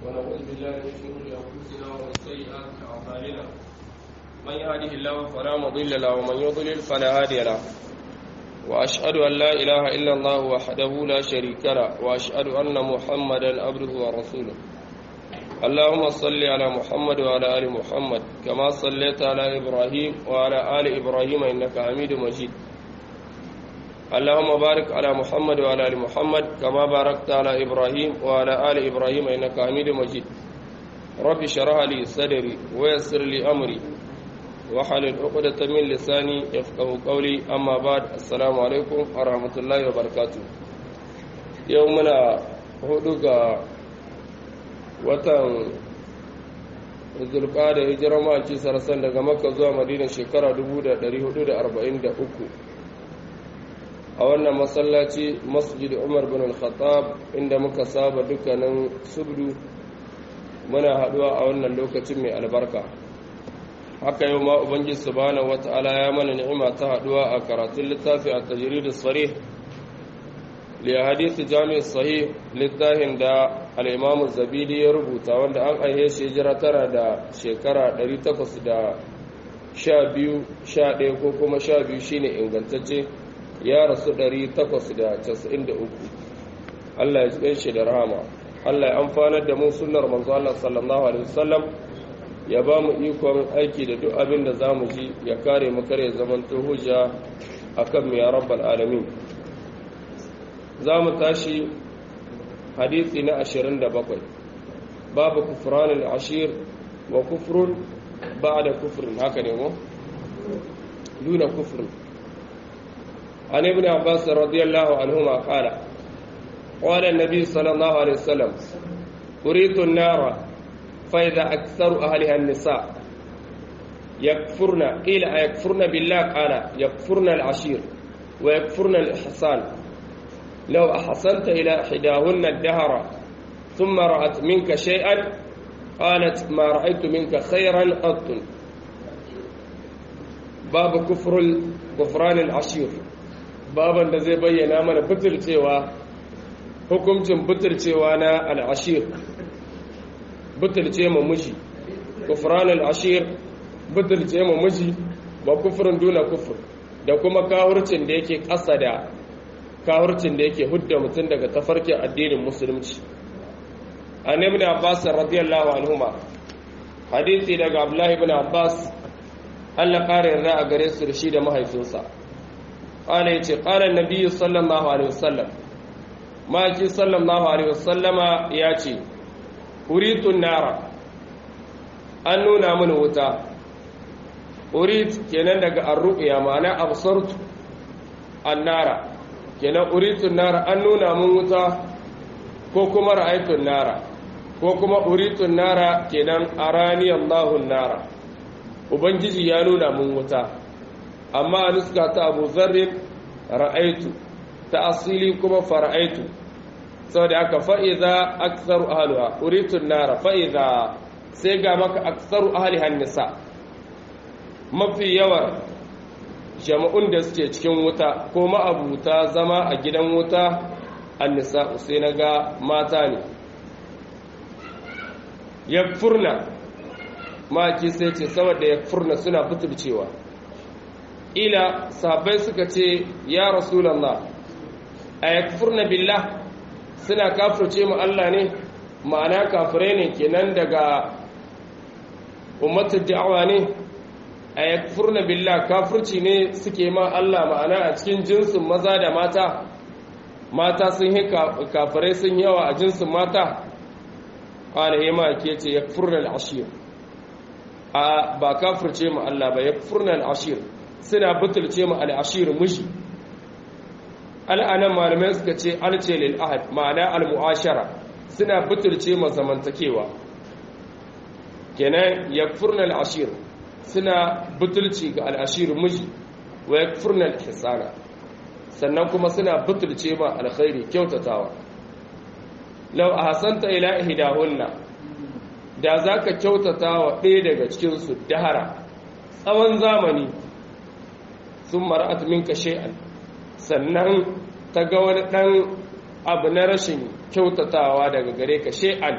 ونعوذ بالله من شرور انفسنا ومن سيئات اعمالنا من يهده الله فلا مضل له ومن يضلل فلا هادي له واشهد ان لا اله الا الله وحده لا شريك له واشهد ان محمدا عبده ورسوله اللهم صل على محمد وعلى ال محمد كما صليت على ابراهيم وعلى ال ابراهيم انك حميد مجيد اللهم بارك على محمد وعلى ال محمد كما باركت على ابراهيم وعلى ال ابراهيم انك حميد مجيد رب اشرح لي صدري ويسر لي امري واحلل عقدة من لساني يفقه قولي اما بعد السلام عليكم ورحمه الله وبركاته يومنا hudu ga watan zulka da hijirar ma'aiki sarasan daga makka zuwa madina shekara 1443 a wannan masallaci masjid umar bin al-khattab inda muka saba dukkanin subdu muna haduwa a wannan lokacin mai albarka haka yau ma ubangiji subhanahu wata'ala ya mana ni'ima ta haduwa a karatun littafi a tajrid as-sarih li hadith jami' sahih littafin da al-imam zabidi ya rubuta wanda an aihe shi jira tara da shekara 812 11 ko kuma 12 shine ingantacce ya rasu 893 Allah ya ji shi da rahama Allah ya amfanar da mu sunnar manzo Allah sallallahu alaihi wasallam ya ba mu ikon aiki da duk abin da zamu ji ya kare mu kare zaman to hujja akan mu ya rabbal alamin zamu tashi hadisi na 27 babu kufranul ashir wa kufrun ba'da kufrin haka ne mu duna kufrin عن ابن عباس رضي الله عنهما قال قال النبي صلى الله عليه وسلم أريد النار فإذا أكثر أهلها النساء يكفرن قيل أيكفرن بالله قال يكفرن العشير ويكفرن الإحسان لو أحسنت إلى إحداهن الدهر ثم رأت منك شيئا قالت ما رأيت منك خيرا قط باب كفر كفران العشير baban da zai bayyana mana butulcewa hukuncin butulcewa na al'ashir butulce ma miji kufran al'ashir butulce ma miji ba kufurin duna kufur da kuma kawurcin da yake ƙasa da kawurcin da yake hudda mutum daga tafarkin addinin musulunci an ibn abbas radiyallahu anhuma hadisi daga abdullahi ibn abbas Allah ƙara yarda a gare su da shi da mahaifinsa قال يتي قال النبي صلى الله عليه وسلم ما جي صلى الله عليه وسلم ياتي أريد النار an nuna mini wuta urid kenan daga arru'ya ma'ana absartu annara kenan uridun nara an nuna min wuta ko kuma ra'aytun nara ko kuma uridun nara kenan arani Allahu nara ubangiji ya nuna min wuta amma a nuska ta abu zarrin ra'aitu ta asili kuma fara'aitu sau da aka fa'iza aksaru ahaluwa uritun nara fa'iza sai ga maka aksaru ahalihan nisa mafi yawan jama'un da suke cikin wuta ko ma'abuta zama a gidan wuta an nisa sai na ga mata ne ya furna maki sai ce saboda ya furna suna butulcewa ila sahabbai suka ce ya rasulallah a yakfurna billah suna kafirce mu Allah ne ma'ana kafirai ne kenan daga ummatul da'awa ne a yakfurna billah kafirci ne suke ma Allah ma'ana a cikin jinsin maza da mata mata sun yi kafirai sun yawa a jinsin mata qala hima ke ce yakfurna al-ashir a ba kafirce mu Allah ba yakfurna al-ashir suna butulce mu al'ashir mushi al'anan malamai suka ce alce lil ahad ma'ana al-mu'ashara suna butulce mu zamantakewa kenan yakfurna al-ashir suna butulci ga al'ashir mushi wa yakfurna al-ihsana sannan kuma suna butulce ma alkhairi kyautatawa law ahsanta ila ihdahunna da zaka kyautata wa ɗaya daga cikin su dahara tsawon zamani sun mara'at minka shay'an sannan ta ga wani ɗan abu na rashin kyautatawa daga gare ka shay'an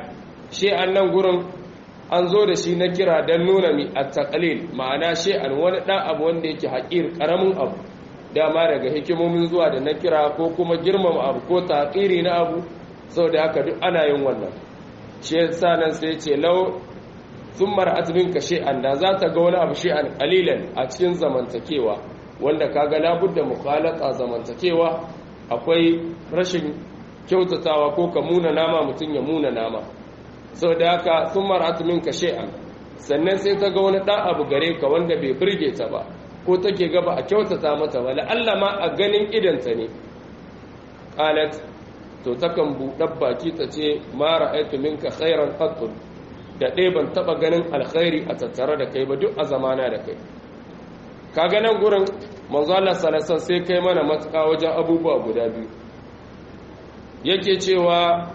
shi'an nan gurin an zo da shi na kira don nuna mi a taƙalil ma'ana shi'an wani ɗan abu wanda yake haƙir ƙaramin abu dama daga hikimomin zuwa da na kira ko kuma girmama abu ko taƙiri na abu sau da haka duk ana yin wannan shi yasa nan sai ce lau sun mara'at minka shi'an da za ta ga wani abu shi'an ƙalilan a cikin zamantakewa wanda kaga labudda mukhalata zamantakewa akwai rashin kyautatawa ko ka muna nama mutum ya muna nama sau da haka sun mara'atu min ka she'an sannan sai ta ga wani ɗan abu gare ka wanda bai birge ta ba ko take gaba a kyautata mata ba la'alla ma a ganin idanta ne qalat to takan buɗar baki ta ce ma ra'aytu minka khairan qattu da ɗaya ban taɓa ganin alkhairi a tattare da kai ba duk a zamana da kai ka ganin gurin manzo Allah sallallahu sai kai mana matuƙa wajen abubuwa guda biyu yake cewa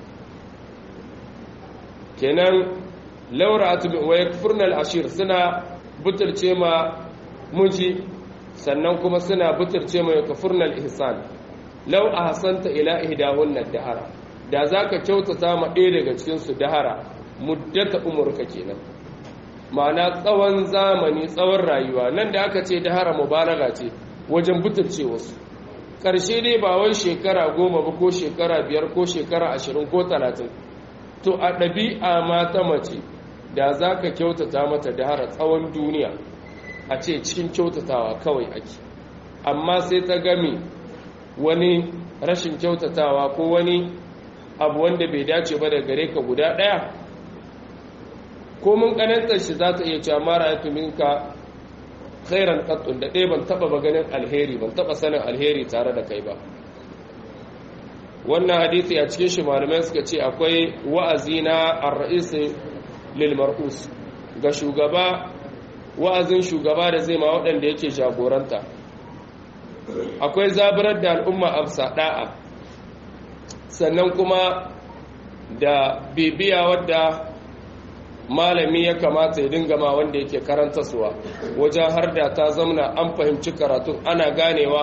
kenan laura wa yakfurnal ashir suna butulce ma miji sannan kuma suna butulce ma yakfurnal ihsan law ahsanta ila ihdahunna dahara da zaka kyautata ma ɗaya daga cikin su dahara muddata umurka kenan ma'ana tsawon zamani tsawon rayuwa nan da aka ce dahara mubalaga ce wajen butulce wasu ƙarshe dai ba wai shekara goma ba ko shekara biyar ko shekara ashirin ko talatin to a ɗabi'a ma ta mace da za ka kyautata mata da hara tsawon duniya a ce cikin kyautatawa kawai ake amma sai ta gami wani rashin kyautatawa ko wani abu wanda bai dace ba da gare ka guda ɗaya ko mun ƙanantar shi za ta iya cewa mara ya tuminka khairan qattun da ɗaya ban taɓa ba ganin alheri ban taɓa sanin alheri tare da kai ba wannan hadisi a cikin shi malamai suka ce akwai wa'azi na ar-ra'is lil mar'us ga shugaba wa'azin shugaba da zai ma waɗanda yake jagoranta akwai zaburar da al'umma afsa da'a sannan kuma da bibiya wadda malami ya kamata ya dinga ma wanda yake karanta suwa wajen har da ta zamna an fahimci karatun ana ganewa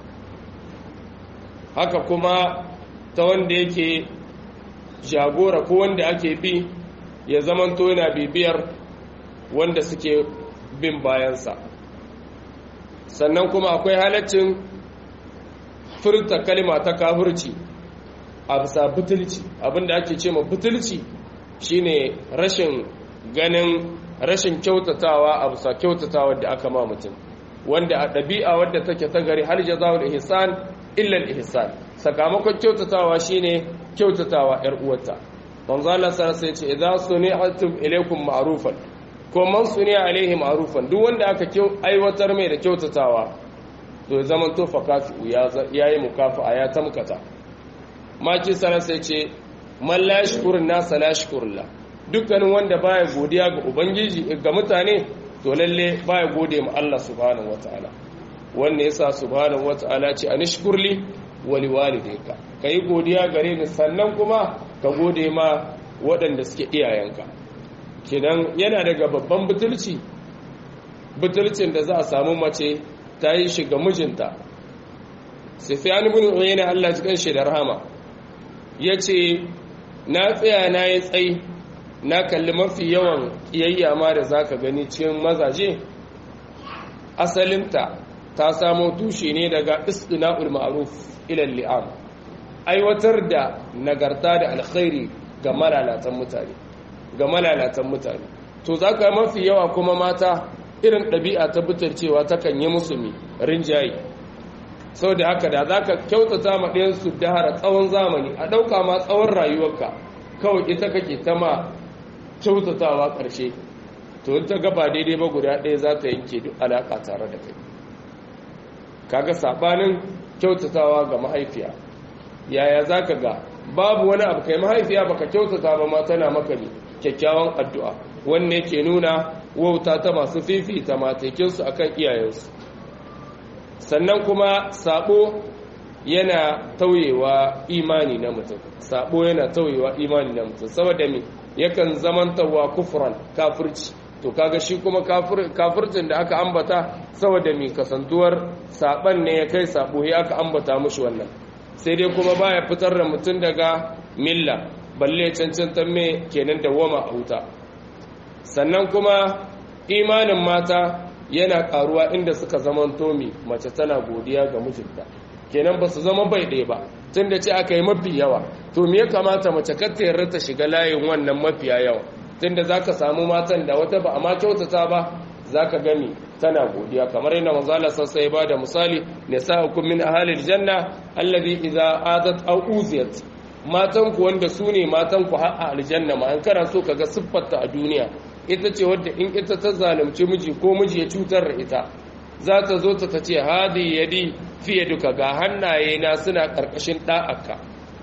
haka kuma ta wanda yake jagora ko wanda ake bi ya zamanto yana bibiyar wanda suke bin bayansa sannan kuma akwai halaccin furta kalma ta kafurci a bisa butulci abinda ake ce ma butulci shine rashin ganin rashin kyautatawa a bisa kyautatawa da aka ma mutum wanda a ɗabi'a wadda take ta gari har jazawul ihsan illa al-ihsan sakamakon kyautatawa shine kyautatawa yar uwarta manzo Allah sallallahu alaihi ce idza suni'atum ilaykum ma'rufan ko man suni'a alaihi ma'rufan duk wanda aka aiwatar mai da kyautatawa to zaman to fa kafi ya yi mukafa ya tamkata maki sallallahu alaihi ce man la yashkurun nas la yashkurullah dukkanin wanda baya godiya ga ubangiji ga mutane to lalle baya gode ma Allah subhanahu wataala wanne yasa subhanahu wataala ce anishkurli wali walidayka kai godiya gare ni sannan kuma ka gode ma waɗanda suke iyayenka kidan yana daga babban butulci butulcin da za a samu mace ta yi shi ga mijinta sufyan ibn uyayna Allah ya kan shi da rahama yace na tsaya na yi tsayi na kalli mafi yawan kiyayya ma da zaka gani cikin mazaje asalinta ta samo tushe ne daga istina'ul ma'ruf ila li'am aiwatar da nagarta da alkhairi ga malalatan mutane ga malalatan mutane to zaka mafi yawa kuma mata irin ɗabi'a ta cewa takan yi musu mi rinjaye saboda haka da zaka kyautata ma ɗayan su dahara tsawon zamani a ɗauka ma tsawon rayuwarka kawai ita kake ta ma kyautatawa ƙarshe to in ta gaba daidai ba guda ɗaya za ta yanke duk alaƙa tare da kai kaga saɓanin kyautatawa ga mahaifiya yaya za ka ga babu wani abu kai mahaifiya baka kyautata ba ma tana maka ne kyakkyawan addu'a wanne ke nuna wauta ta masu fifita matekinsu akan iyayensu sannan kuma sabo yana tauyewa imani na mutum sabo yana tauyewa imani na mutum saboda me yakan zamantawa kufran kafirci to kaga shi kuma kafircin da aka ambata saboda me kasantuwar saban ne ya kai sabo ya aka ambata mushi wannan sai dai kuma baya fitar da mutum daga milla balle cancantar me kenan dawwama a wuta sannan kuma imanin mata yana karuwa inda suka zaman tomi mace tana godiya ga mijinta kenan ba su zama bai ɗaya ba tun da ce aka yi mafi yawa to me ya kamata mace kar ta yarda ta shiga layin wannan mafiya yawa tun da za ka samu matan da wata ba a ma kyautata ba za ka gani tana godiya kamar yana manzala sassa ya ba da misali ne sa'akum min ahalil janna allazi idza adat aw uziyat matan ku wanda su ne matan ku har a aljanna ma an kana so kaga siffarta a duniya ita ce wadda in ita ta zalunci miji ko miji ya cutar da ita za ta zo ta ce hadi yadi fiye duka ga hannaye na suna karkashin da'aka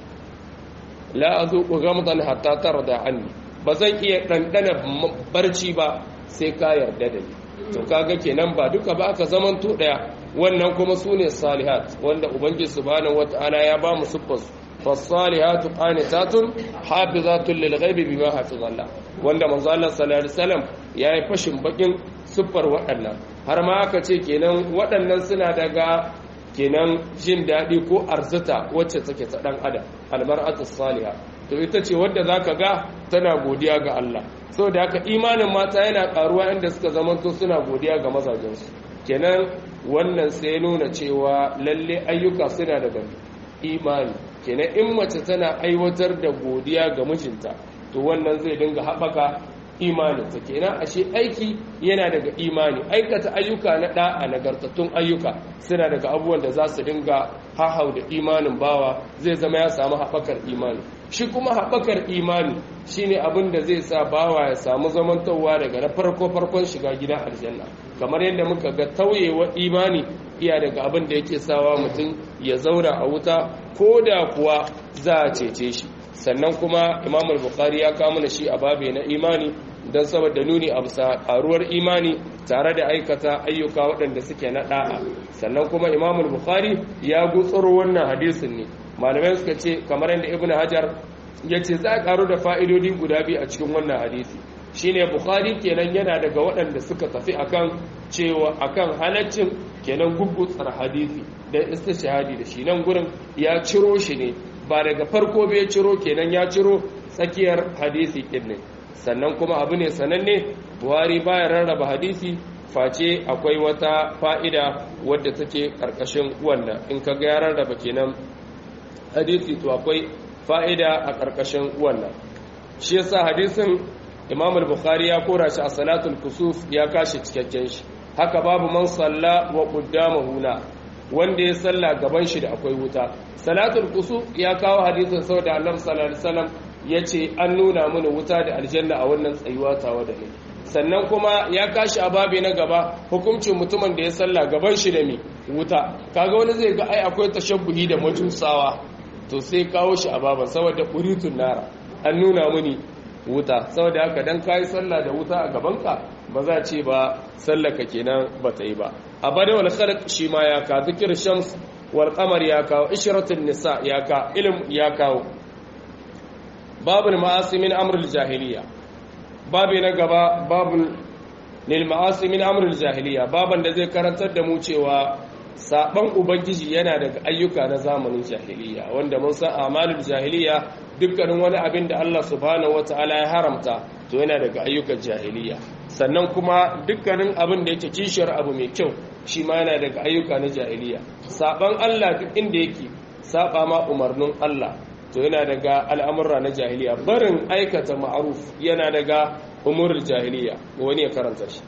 la azuqu ghamdan hatta tarda anni ba zan iya dandana barci ba sai ka yarda da ni to kaga kenan ba duka ba aka zaman to daya wannan kuma sune salihat wanda ubangiji subhanahu wataala ya ba mu siffar فالصالحات قانتات حافظات للغيب بما حفظ الله wanda manzo Allah sallallahu alaihi wasallam yayi fashin bakin siffar waɗannan har ma aka ce kenan waɗannan suna daga kenan jin daɗi ko arzuta wacce take ta ɗan adam almar'atu salihah to ita ce wadda zaka ga tana godiya ga Allah saboda haka imanin mata yana karuwa inda suka zamanto suna godiya ga mazajensu kenan wannan sai nuna cewa lalle ayyuka suna daga imani kenan in mace tana aiwatar da godiya ga mijinta to wannan zai dinga haɓaka imaninta kenan ashe aiki yana daga imani aikata ayyuka na ɗa'a nagartattun ayyuka suna daga abubuwan da za su dinga hahau da imanin bawa zai zama ya samu haɓakar imani shi kuma haɓakar imani shine abin da zai sa bawa ya samu zamantowa daga na farko farkon shiga gidan aljanna kamar yadda muka ga tauyewa imani iya daga abin da yake sawa mutum ya zauna a wuta ko da kuwa za a cece shi sannan kuma imamul bukhari ya kawo mana shi a babe na imani don saboda nuni a bisa karuwar imani tare da aikata ayyuka waɗanda suke na ɗa'a sannan kuma imamul bukhari ya gutsuro wannan hadisin ne malamai suka ce kamar yadda ibnu hajar ya ce za a karu da fa'idodi guda biyu a cikin wannan hadisi shine bukhari kenan yana daga waɗanda suka tafi akan cewa akan halaccin kenan gugutsar hadisi da istishhadi da shi nan gurin ya ciro shi ne ba daga farko bai ciro kenan ya ciro tsakiyar hadisi din ne sannan kuma abu ne sananne buhari baya rarraba hadisi face akwai wata fa'ida wadda take karkashin wannan in ka ga ya rarraba kenan hadisi to akwai fa'ida a karkashin wannan shi yasa hadisin imam al-bukhari ya kora shi a salatul kusuf ya kashi cikakken shi haka babu man salla wa qaddamahu na wanda ya salla gaban shi da akwai wuta salatul kusuf ya kawo hadisin saboda annabi sallallahu alaihi wasallam yace an nuna mana wuta da aljanna a wannan tsayuwa tawa da ni sannan kuma ya kashi a babi na gaba hukuncin mutumin da ya salla gaban shi da mi wuta kaga wani zai ga ai akwai tashabbuhi da majusawa to sai kawo shi a baban saboda quritun nara an nuna mini wuta saboda haka dan kai sallah da wuta a gabanka ba za ce ba sallaka kenan ba ta yi ba a bada wal khalq shi ma ya ka zikir shams wal qamar ya kawo ishratun nisa ya ka ilm ya kawo babul ma'asi min amrul jahiliya babu na gaba babul lil ma'asi min amrul jahiliya baban da zai karantar da mu cewa saban ubangiji yana daga ayyuka na zamanin jahiliya wanda mun san amalul jahiliya dukkanin wani abin da Allah subhanahu wataala ya haramta to yana daga ayyukan jahiliya sannan kuma dukkanin abin da yake kishiyar abu mai kyau shi ma yana daga ayyuka na jahiliya saban Allah duk inda yake saba ma umarnin Allah to yana daga al'amurra na jahiliya barin aikata ma'aruf yana daga umurul jahiliya wani ya karanta shi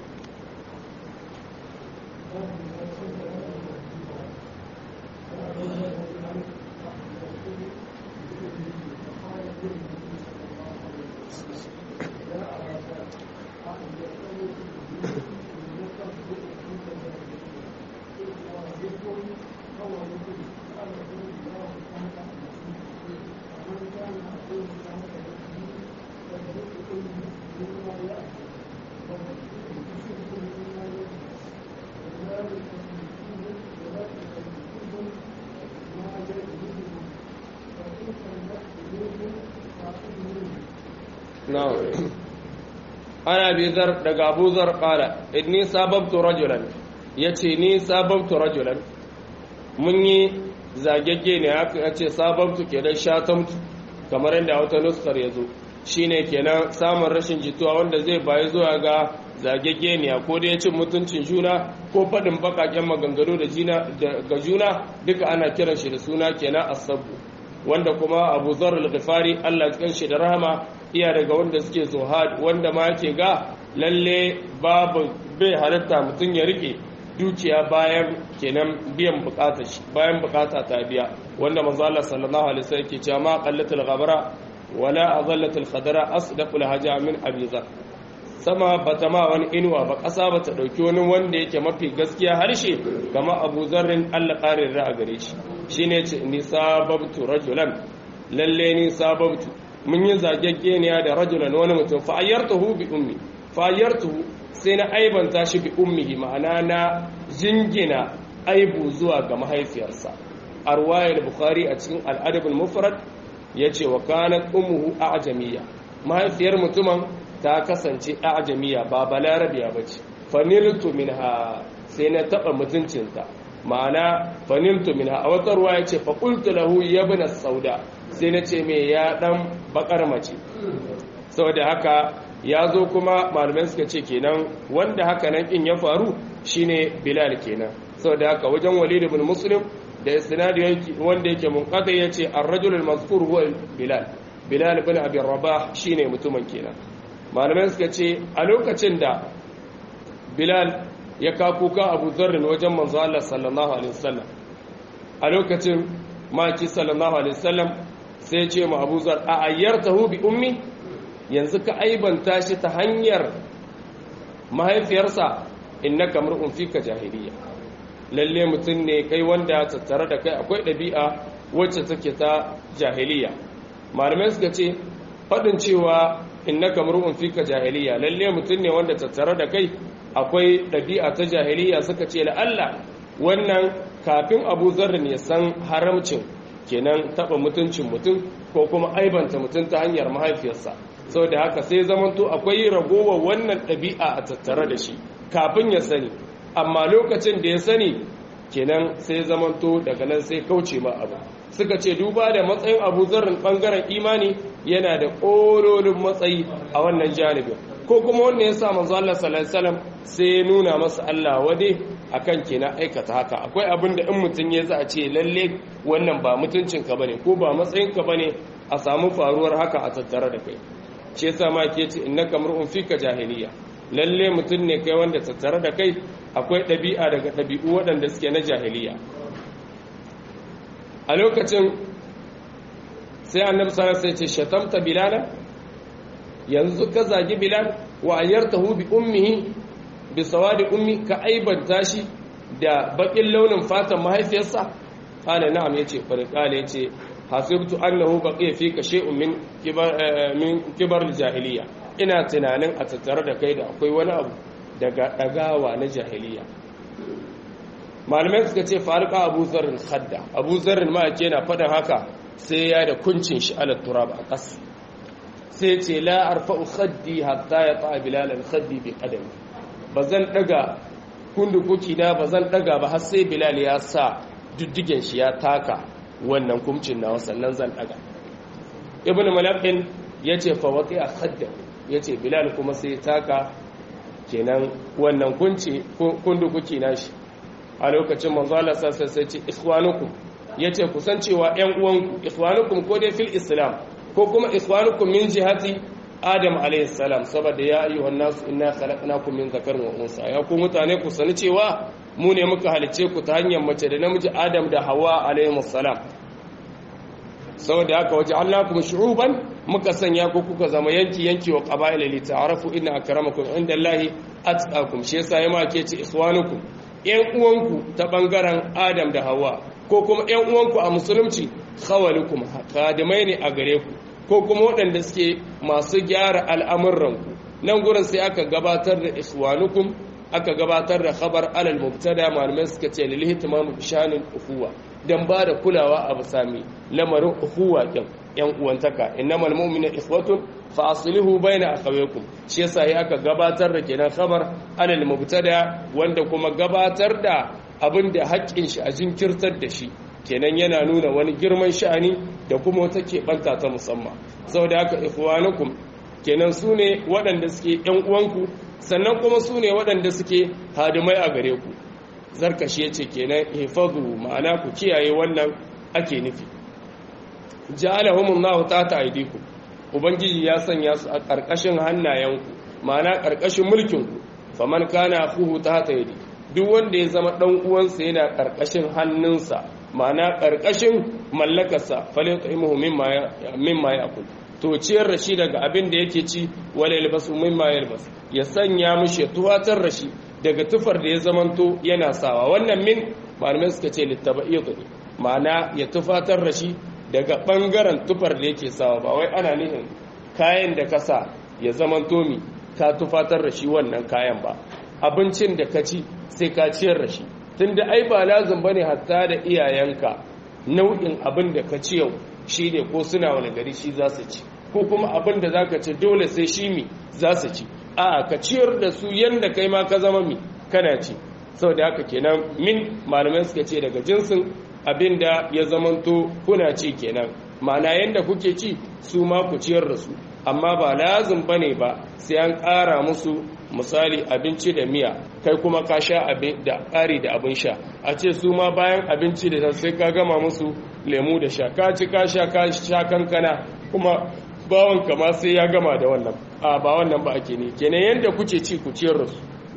نعم أنا أبي ذر دقى أبو ذر قال إني سببت رجلا يتي ني سببت رجلا مني zagegge ne haka ya ce sababtu kenan shatamtu kamar yadda wata nuskar ya zo shine kenan samun rashin jituwa wanda zai bayi zuwa ga zagegeniya ko da ya cin mutuncin juna ko faɗin baƙaƙen maganganu ga juna duka ana kiran shi da suna kenan asabu wanda kuma abu zar al-ghifari Allah ya kanshi da rahama iya daga wanda suke zuhad wanda ma yake ga lalle babu bai halatta mutum ya rike dukiya bayan kenan biyan bukatar shi bayan bukata ta biya wanda manzo Allah sallallahu alaihi wasallam yake cewa ma qallatul ghabara wala azallatul khadara asdaqul haja min abi zar sama bata ma wani inuwa ba ƙasa bata ɗauki wani wanda yake mafi gaskiya harshe kama abu zarrin Allah ƙarin ra'a gare shi shine ce ni sababtu rajulan lalle ni sababtu mun yi zageggeniya da rajulan wani mutum fa ayyartuhu bi ummi fa ayyartuhu sai na aibanta shi bi ummihi ma'ana na jingina aibu zuwa ga mahaifiyarsa a ruwayar bukhari a cikin al'adabul mufrad yace wa kanat ummuhu a'jamiyya mahaifiyar mutumin ta kasance a'jamiya ba balarabiya bace faniltu minha sai na taba mutuncinta ma'ana faniltu minha a wata ruwa yace fa qultu lahu ya ibn sauda sai na ce me ya dan bakar mace saboda haka ya zo kuma malamai suka ce kenan wanda haka nan in ya faru shine bilal kenan saboda haka wajen walid ibn muslim da isnadi wanda yake munqati yace ar-rajul al-mazkur huwa bilal bilal ibn abi rabah shine mutumin kenan malamai suka ce a lokacin da bilal ya kakuka abu zarrin wajen manzo Allah sallallahu alaihi wasallam a lokacin maki sallallahu alaihi wasallam sai ce ma abu zar a ayyartahu bi ummi yanzu ka aibanta shi ta hanyar mahaifiyarsa innaka mar'un fika jahiliya lalle mutum ne kai wanda tattare da kai akwai ɗabi'a wacce take ta jahiliya malamai suka ce faɗin cewa innaka mar'un fika jahiliya lalle mutum ne wanda tattare da kai akwai ɗabi'a ta jahiliya suka ce la'alla wannan kafin abu zarrin ya san haramcin kenan taɓa mutuncin mutum ko kuma aibanta mutum ta hanyar mahaifiyarsa sau da haka sai zamanto akwai ragowar wannan ɗabi'a a tattare da shi kafin ya sani amma lokacin da ya sani kenan sai zamanto daga nan sai kauce ma abu suka ce duba da matsayin abu zarrin ɓangaren imani yana da ƙololin matsayi a wannan janibin ko kuma wanda ya sa manzo Allah sallallahu alaihi wasallam sai ya nuna masa Allah wade akan kenan aikata haka akwai abin da in mutum ya za a ce lalle wannan ba mutuncin ka bane ko ba matsayin ka bane a samu faruwar haka a tattare da kai shi yasa ma ke ce innaka mar'un fika jahiliya lalle mutum ne kai wanda tattare da kai akwai ɗabi'a daga ɗabi'u waɗanda suke na jahiliya a lokacin sai annabi sallallahu alaihi wasallam ce shatamta bilala yanzu ka zagi bilal wa ayyartahu bi ummihi bi sawadi ummi ka aibanta shi da bakin launin fatan mahaifiyarsa qala na'am yace fari qala yace hasibtu annahu baqiya fika shay'un min kibar min kibar jahiliya ina tunanin a tattare da kai da akwai wani abu daga dagawa na jahiliya malamai suka ce farqa abu zarrin khadda abu zarrin ma yake na fadan haka sai ya da kuncin shi ala turab a ƙasa sai ce la arfa'u khaddi hatta ya ta bilalan khaddi bi qadami bazan daga kundukuki na bazan daga ba har sai bilal ya sa duddigen shi ya taka wannan kumcin nawa sannan zan daga ibnu malakin yace fa waqi'a khadda yace bilal kuma sai taka kenan wannan kunci kundukuki na shi a lokacin manzo Allah sai sai ce ikhwanukum yace kusancewa ƴan uwanku ikhwanukum ko dai fil islam ko kuma ikhwanukum min jihati adam alayhi salam saboda ya ayyuhan nas inna khalaqnakum min dhakarin wa unsa ya ku mutane ku sani cewa mu ne muka halice ku ta hanyar mace da namiji adam da hawa alayhi salam saboda haka waje allakum shu'uban muka sanya ku kuka zama yanki yanki wa qaba'ila li ta'arafu inna akramakum indallahi atqakum shi yasa yama ke ce ikhwanukum yan uwanku ta bangaren adam da hawa ko kuma yan uwanku a musulunci khawalukum khadimai ne a gare ku ko kuma waɗanda suke masu gyara al'amuranku nan gurin sai aka gabatar da ikhwanukum aka gabatar da khabar alal mubtada malamai suka ce lil ihtimam bi shanin ukhuwa dan ba da kulawa a bisami lamarin ukhuwa din yan uwantaka innamal mu'minu ikhwatun fa aslihu baina akhawaykum shi yasa ya aka gabatar da kenan khabar alal mubtada wanda kuma gabatar da abin da haƙƙin shi a jinkirtar da shi kenan yana nuna wani girman sha'ani da kuma wata keɓanta ta musamman saboda haka ikhwanukum kenan su ne waɗanda suke ‘yan uwanku sannan kuma su ne waɗanda suke hadimai a gare ku zarkashi ya ce kenan hifazu ma'ana ku kiyaye wannan ake nufi ja'alahumun ta ta aidiku ubangiji ya sanya su a ƙarƙashin hannayenku ma'ana ƙarƙashin mulkinku faman kana fuhu ta ta aidi duk wanda ya zama ɗan uwansa yana ƙarƙashin hannunsa ma'ana ƙarƙashin mallakarsa falin ta'imuhu mimma ya akul to ciyar da shi daga abin da yake ci wala yalbasu mimma yalbas ya sanya mishi ya tuwatar da shi daga tufar da ya zamanto yana sawa wannan min malamai suka ce littaba'id ne ma'ana ya tufatar da shi daga bangaren tufar da yake sawa ba wai ana nihin kayan da ka sa ya zamanto mi ka tufatar da shi wannan kayan ba abincin da ka ci sai ka ciyar da shi tunda ai ba lazim bane hatta da iyayenka nau'in abin da ka ci yau shi ne ko suna wani gari shi za su ci ko kuma abin da za ka ci dole sai shi mi za su ci a ka ciyar da su yadda kai ma ka zama mi kana ci sau da haka kenan min malamai suka ce daga jinsin abin da ya zamanto kuna ci kenan ma'ana yadda kuke ci su ma ku ciyar da su amma ba lazim ba ne ba sai an ƙara musu misali abinci da miya kai kuma ka sha da ƙari da abin sha a ce su ma bayan abinci da sai ka gama musu lemu da sha ka ci ka sha ka sha kankana kuma bawan kama sai ya gama da wannan a ba wannan ba ake ne kenan yanda kuke ci ku ciyar da su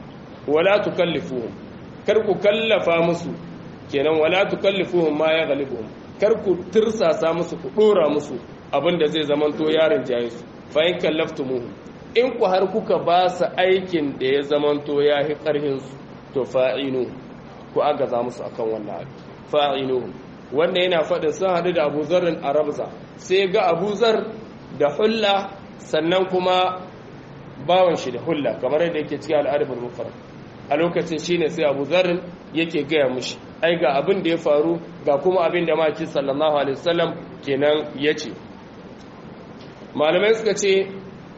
wala tukallifuhum kar ku kallafa musu kenan wala tukallifuhum ma ya ghalibuhum kar ku tirsasa musu ku dora musu abinda zai zamanto yarin jaye su fa in kallaftumuhum in ku har kuka ba su aikin da ya zamanto ya hi karhin su to fa'inu ku agaza musu akan wannan abu fa'inu wanda yana faɗin sun haɗu da Abu Zarrin a Rabza sai ga Abu Zar da hulla sannan kuma bawan shi da hulla kamar yadda yake cikin al'adabul mufrad a lokacin shine sai Abu Zarrin yake gaya mushi ai ga abin da ya faru ga kuma abin da maki sallallahu alaihi wasallam kenan yace malamai suka ce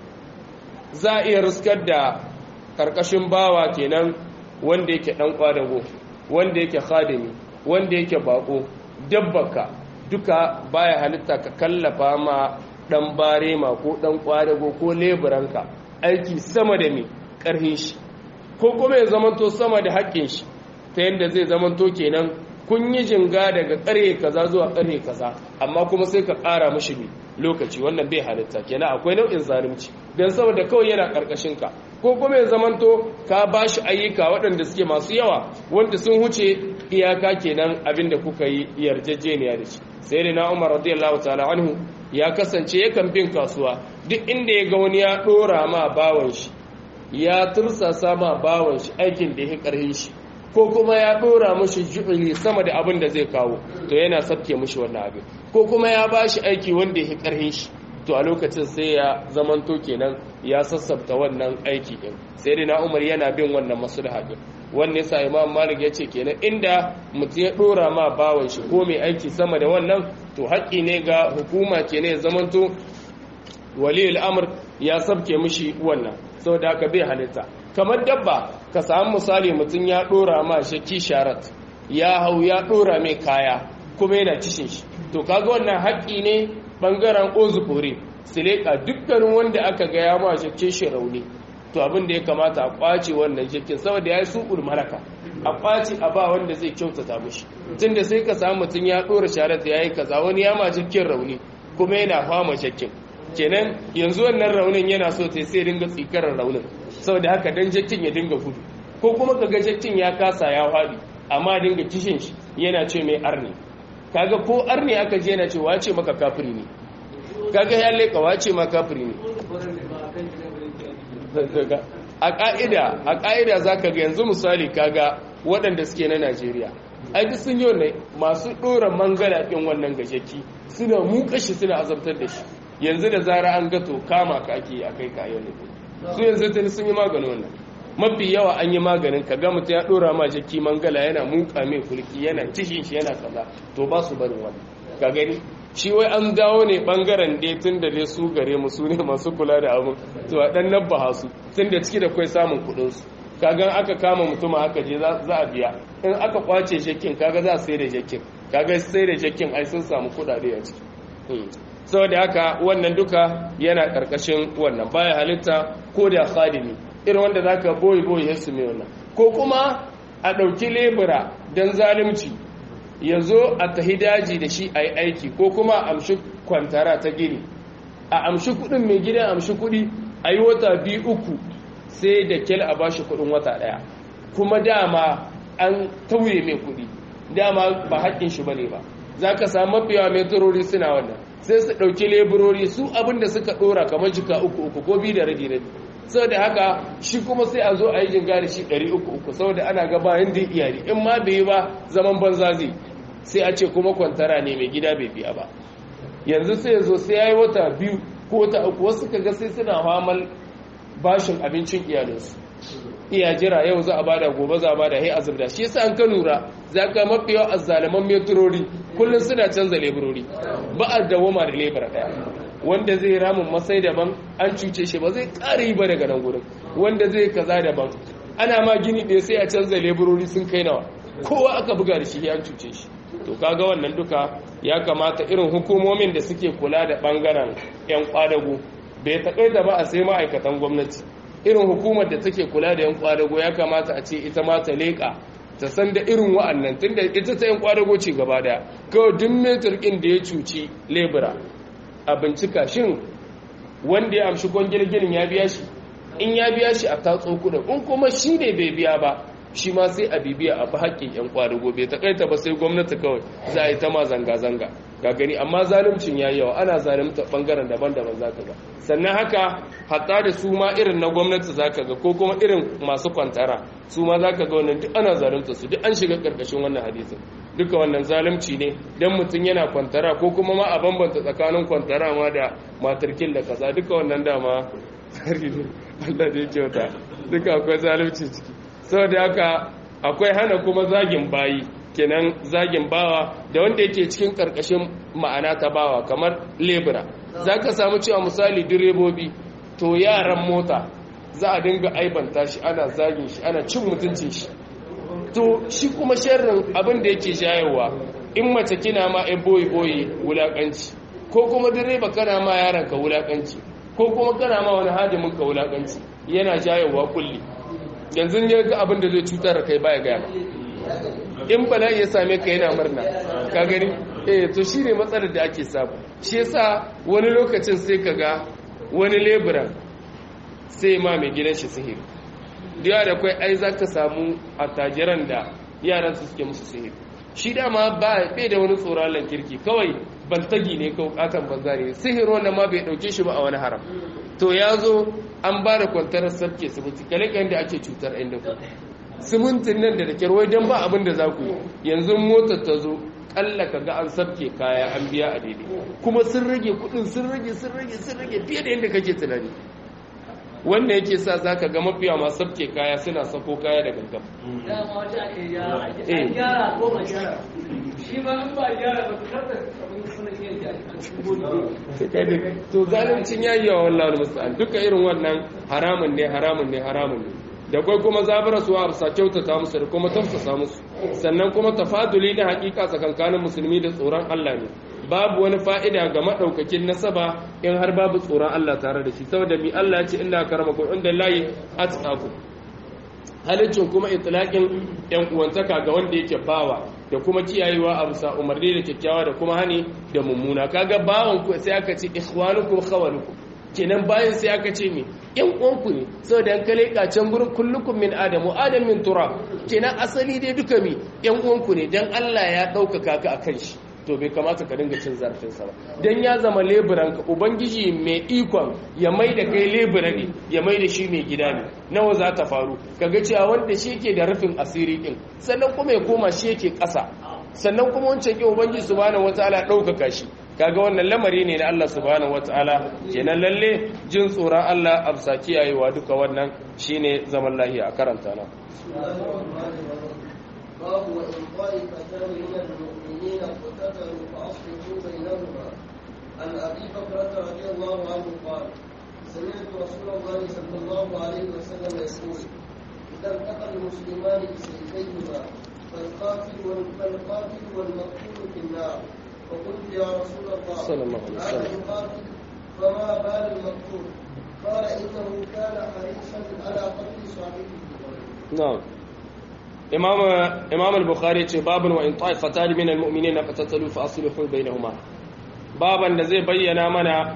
za a iya riskar da karkashin bawa kenan wanda yake dan kwadago wanda yake khadimi wanda yake bako dabbaka duka baya halitta ka kallafa ma dan barema ko dan kwadago ko leburanka aiki sama da mai karhin shi ko kuma ya zamanto sama da haƙƙin shi ta yadda zai zamanto kenan kun yi jinga daga ƙarhe kaza zuwa ƙarhe kaza amma kuma sai ka ƙara mashi mai lokaci wannan bai halitta kenan akwai nau'in zalunci don saboda kawai yana ƙarƙashin ka ko kuma ya zamanto ka ba shi ayyuka waɗanda suke masu yawa wanda sun huce iyaka kenan abin da kuka yi yarjejeniya da shi sai da na umar radiyallahu ta'ala anhu ya kasance yakan bin kasuwa duk inda ya ga wani ya ɗora ma bawan shi ya tursasa ma bawan shi aikin da ya karhin shi ko kuma ya dora mashi ju'uli sama da abin da zai kawo to yana sabke mashi wannan abin ko kuma ya ba shi aiki wanda ya karhin shi to a lokacin sai ya zamanto kenan ya sassabta wannan aiki din sai dai na umar yana bin wannan maslaha din wannan yasa imam malik ya ce kenan inda mutum ya dora ma bawan shi ko mai aiki sama da wannan to haƙƙi ne ga hukuma kenan ya zamanto waliyul amr ya sabke mishi wannan saboda haka bai halitta kamar dabba ka samu misali mutum ya dora ma shakki sharat ya hau ya dora mai kaya kuma yana kishin shi to kaga wannan haƙƙi ne bangaren ozufuri sileka dukkanin wanda aka ga ya ma shakki shi rauni to abin da ya kamata a kwace wannan shakkin saboda ya yi suƙul malaka a kwace a ba wanda zai kyautata mishi tunda sai ka samu mutum ya dora sharat ya yi kaza wani ya ma shakkin rauni kuma yana fama shakkin kenan yanzu wannan raunin yana so ta sai dinga tsikarar raunin saboda haka dan jakkin ya dinga gudu ko kuma kaga jakkin ya kasa ya faɗi amma dinga kishin shi yana ce mai arni kaga ko arni aka je yana ce wace maka kafiri ne kaga ya leka wace ma kafiri ne a ka'ida a ka'ida zaka ga yanzu misali kaga waɗanda suke na Najeriya ai duk sun yi wannan masu ɗora mangala ɗin wannan gajeki suna muka shi suna azabtar da shi yanzu da zara an gato kama ka ake a kai kayan ne su yanzu tuni sun yi maganin wannan mafi yawa an yi maganin ka ga mutum ya dora ma jaki mangala yana muka mai kulki yana cishin shi yana kaza to ba su barin wannan ka gani shi wai an dawo ne bangaren dai tun da dai su gare mu su ne masu kula da abin to a dan nabba su tun da ciki da kai samun kuɗin su kaga aka kama mutum aka je za a biya in aka kwace jakin kaga za a sai da jakin kaga sai da jakin ai sun samu kudade a ciki saboda haka wannan duka yana karkashin wannan baya halitta ko da khadimi irin wanda zaka boye boye su mai wannan ko kuma a ɗauki lebura don zalimci ya zo a tahi daji da shi a yi aiki ko kuma a amshi kwantara ta gini a amshi kudin mai gidan amshi kudi a yi wata biyu uku sai da kyal a bashi kudin wata daya kuma dama an tauye mai kudi dama ba haƙƙin shi bane ba za ka samu mafiya metrori suna wannan sai su ɗauki leburori su abin da suka ɗora kamar jika uku uku ko biyu da rabi rabi saboda haka shi kuma sai a zo a yi jinga da shi ɗari uku uku saboda ana ga bayan da iyali in ma bai yi ba zaman banza zai sai a ce kuma kwantara ne mai gida bai biya ba yanzu sai ya zo sai ya yi wata biyu ko wata uku wasu ka ga sai suna hamal bashin abincin iyalinsu iya jira yau za a bada gobe za a bada hai azubda shi yasa an ka lura za ka mafi yawa azzaliman metrori kullum suna canza leburori ba a dawoma da lebura daya wanda zai ramin masai daban an cuce shi ba zai ƙara yi ba daga nan gudun wanda zai kaza daban ana ma gini ɗaya sai a canza leburori sun kai nawa kowa aka buga da shi ya cuce shi to kaga wannan duka ya kamata irin hukumomin da suke kula da ɓangaren 'yan kwadago bai taƙaita ba a sai ma'aikatan gwamnati irin hukumar da take kula da 'yan kwadago ya kamata a ce ita ma ta leƙa ta san da irin wa'annan tunda ita ta 'yan kwadago ce gaba daya kawai duk metar ɗin da ya cuci lebura a bincika shin wanda ya amshi kwangilgilin ya biya shi in ya biya shi a tatso kudin in kuma shi ne bai biya ba shi ma sai a bibiya a fi haƙƙin 'yan kwadago bai taƙaita ba sai gwamnati kawai za a yi ta ma zanga-zanga ga gani amma zalimcin ya yawa ana zalimta ɓangaren daban-daban za ka ga sannan haka hatta da su ma irin na gwamnati za ka ga ko kuma irin masu kwantara su ma za ka ga wannan duk ana zalimta su duk an shiga ƙarƙashin wannan hadisin duka wannan zalimci ne don mutum yana kwantara ko kuma ma a bambanta tsakanin kwantara ma da matarkin da kaza duka wannan dama tsari ne Allah da ya kyauta duka akwai zalimci ciki saboda haka akwai hana kuma zagin bayi kenan zagin bawa da wanda yake cikin karkashin ma'ana ta bawa kamar lebura za ka samu cewa misali direbobi to yaran mota za a dinga aibanta shi ana zagin shi ana cin mutuncin shi to shi kuma sharrin abin da yake shayarwa in mace kina ma ai boye boye wulakanci ko kuma direba kana ma yaron ka wulakanci ko kuma kana ma wani hadimin ka wulakanci yana shayarwa kulli yanzu ya ga abin da zai cutar da kai baya gaya in bala'i ya same ka yana murna ka gani eh to shine matsalar da ake samu shi yasa wani lokacin sai ka ga wani leburan sai ma mai gidan shi sihiri da da kai ai zaka samu attajiran da yaran su suke musu sihiri shi dama ba bai da wani tsoron kirki kawai bantagi ne ko katon banza ne sihiri wannan ma bai dauke shi ba a wani haram to ya zo an ba da kwantarar sabke siminti kalikan da ake cutar ɗan da simintin nan da da kyarwai don ba abin da za ku yi yanzu motar ta zo kalla ka ga an sabke kaya an biya a daidai kuma sun rage kudin sun rage sun rage sun rage fiye da yadda kake tunani wannan yake sa za ka ga mafiya masu sabke kaya suna sako kaya da gaggam to zaluncin yayi yawa wallahi musta'an duka irin wannan haramun ne haramun ne haramun ne da kai kuma zabara su a kyautata musu da kuma tafsasa musu sannan kuma tafaduli na hakika tsakankanin musulmi da tsoron Allah ne babu wani fa'ida ga madaukakin nasaba in har babu tsoron Allah tare da shi saboda mi Allah ya ce inna karamakum inda layi atqakum halittin kuma itlaqin yan uwantaka ga wanda yake bawa da kuma kiyayewa a bisa umarni da kyakkyawa da kuma hani da mummuna kaga bawan ku sai aka ce ikhwanukum khawalukum kenan bayan sai aka ce me yan uwanku ne saboda an kale kacen gurin kullukum min adamu adam min turab kenan asali dai duka mi yan uwanku ne dan Allah ya ɗaukaka ka akan shi to bai kamata ka dinga cin zarafin sa ba dan ya zama leburan ka ubangiji mai ikon ya mai da kai lebura ne ya mai da shi mai gida ne nawa za ta faru kaga cewa wanda shi yake da rufin asiri din sannan kuma ya koma shi yake ƙasa sannan kuma wancan ke ubangiji subhanahu wataala ɗaukaka shi kaga wannan lamari ne na Allah subhanahu wataala kenan lalle jin tsoron Allah a bisa kiyayewa duka wannan shine zaman lahiya a karanta na باب وإن طائفتان من المؤمنين اقتتلوا فأصلحوا بينهما عن أبي بكرة رضي الله عنه قال سمعت رسول الله صلى الله عليه وسلم يقول إذا التقى المسلمان بسيفيهما فالقاتل فالقاتل والمقتول في النار فقلت يا رسول الله صلى الله عليه وسلم. أنا القاتل فما بال المقتول قال إنه كان حريصا على قتل صاحبه na'am imam imam al-bukhari ce babun wa in ta'ifatan min al-mu'minina qatatalu fa aslihu bainahuma baban da zai bayyana mana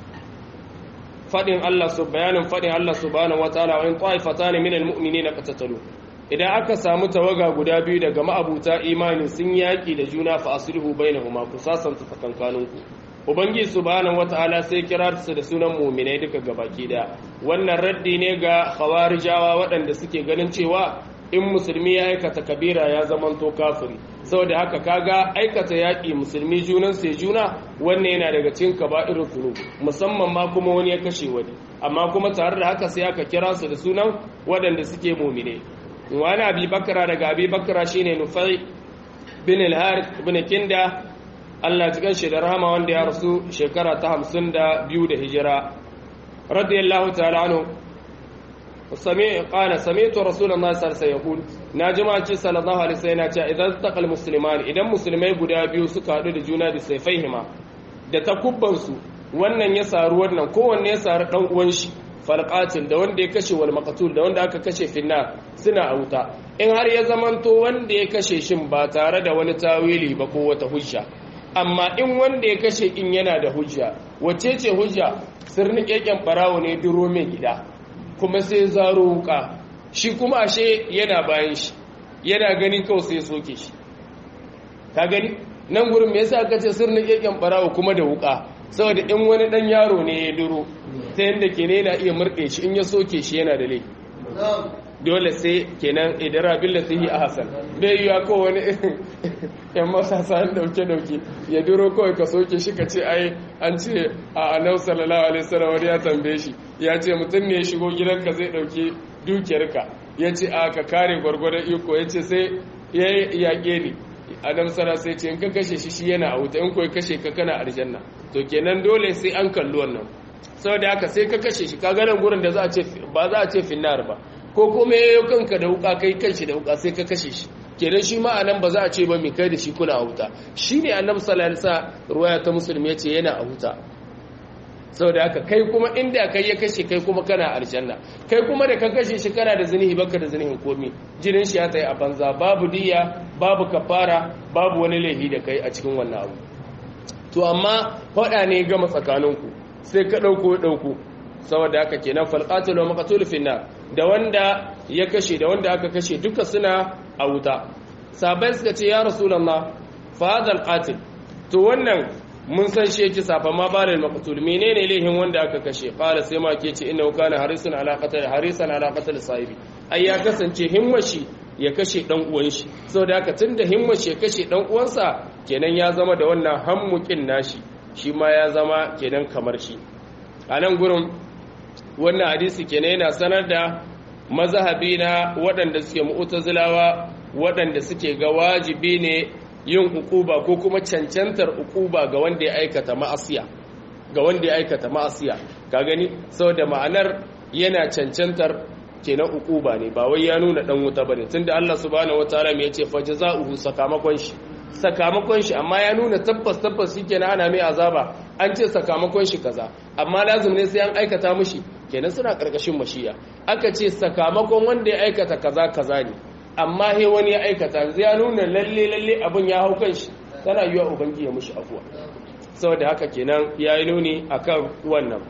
fadin Allah su bayanin fadin Allah subhanahu wataala wa in ta'ifatan min al-mu'minina qatatalu idan aka samu tawaga guda biyu daga ma'abuta imani sun yaki da juna fa aslihu bainahuma ku sasanta tsakankaninku ubangiji subhanahu wataala sai kira su da sunan mu'minai duka gabaki daya wannan raddi ne ga khawarijawa waɗanda suke ganin cewa in musulmi ya aikata kabira ya zamanto kafiri saboda haka kaga aikata yaƙi musulmi junan sai juna wannan yana daga cikin kaba'irul dhunub musamman ma kuma wani ya kashe wani amma kuma tare da haka sai aka kira su da sunan waɗanda suke mu'mine wani abi bakara daga abi bakara shine nufai bin al-harith bin kinda Allah cikin shi da rahama wanda ya rasu shekara ta hamsin da biyu da hijira radiyallahu ta'ala anhu sami qala sami'tu rasulullahi sallallahu alaihi wasallam na jama'a ce sallallahu alaihi wasallam yana cewa idan taqal musliman idan musulmai guda biyu suka hadu da juna da sayfaihima da takubban su wannan ya saru wannan kowanne ya saru dan uwan shi falqatil da wanda ya kashe wal maqtul da wanda aka kashe finna suna a wuta in har ya zamanto wanda ya kashe shin ba tare da wani tawili ba ko wata hujja amma in wanda ya kashe in yana da hujja wace ce hujja sirni keken barawo ne duro mai gida kuma sai zaro wuka shi kuma ashe yana bayan shi yana gani kawai sai soke shi ka gani nan gurin me yasa aka ce sirni keken barawo kuma da wuka saboda in wani dan yaro ne ya duro ta yanda ke ne yana iya murɗe shi in ya soke shi yana da laifi نعم dole sai kenan idara billati hi ahsan bai yiwa ko wani yan masasa an dauke dauke ya duro kawai ka soke shi ka ce ai an ce a annabi sallallahu alaihi wasallam wani ya tambaye shi ya ce mutum ne ya shigo gidanka zai dauke dukiyarka ya ce a ka kare gwargwadon iko ya ce sai ya yaƙe ni adam sara sai ce in ka kashe shi shi yana a wuta in ko kashe ka kana aljanna to kenan dole sai an kalli wannan saboda haka sai ka kashe shi ka ganin gurin da za a ce ba za a ce finnar ba ko kuma yayo kanka da wuka kai kanshi da wuka sai ka kashe shi kenan shi ma anan ba za a ce ba mai kai da shi kuna a wuta shine annabi sallallahu alaihi wasallam ruwaya ta musulmi yace yana a wuta saboda haka kai kuma inda kai ya kashe kai kuma kana aljanna kai kuma da ka kashe shi kana da zinihi baka da zinihin komi jinin shi ya tsaye a banza babu diya babu kafara babu wani laifi da kai a cikin wannan abu to amma faɗa ne gama tsakaninku sai ka ɗauko ɗauko saboda haka kenan falqatul wa maqtul finnar da wanda ya kashe da wanda aka kashe duka suna a wuta sabai suka ce ya rasulullah fa hadha alqatil to wannan mun san shi yake safa ma bare maqtul menene lehin wanda aka kashe qala sai ma ke ce innahu kana harisun ala qatl harisan ala qatl sahibi ai ya kasance himmashi ya kashe dan uwan shi saboda haka tunda himmashi ya kashe dan uwansa kenan ya zama da wannan hammukin nashi shi ma ya zama kenan kamar shi a nan gurin wannan hadisi kenan yana sanar da mazhabi na waɗanda suke mu'tazilawa waɗanda suke ga wajibi ne yin ukuba ko kuma cancantar ukuba ga wanda ya aikata ma'asiya ga wanda ya aikata ma'asiya ka gani saboda ma'anar yana cancantar kenan ukuba ne ba wai ya nuna dan wuta bane tunda Allah subhanahu wataala me yace fa jazaohu sakamakon shi sakamakon shi amma ya nuna tabbas tabbas shikenan ana mai azaba an ce sakamakon shi kaza amma lazim ne sai an aikata mishi kenan suna karkashin mashiya aka ce sakamakon wanda ya aikata kaza kaza ne amma he wani ya aikata zai ya nuna lalle lalle abin ya hau kan shi tana yiwa ubangi ya mishi afuwa saboda haka kenan ya yi nuni akan wannan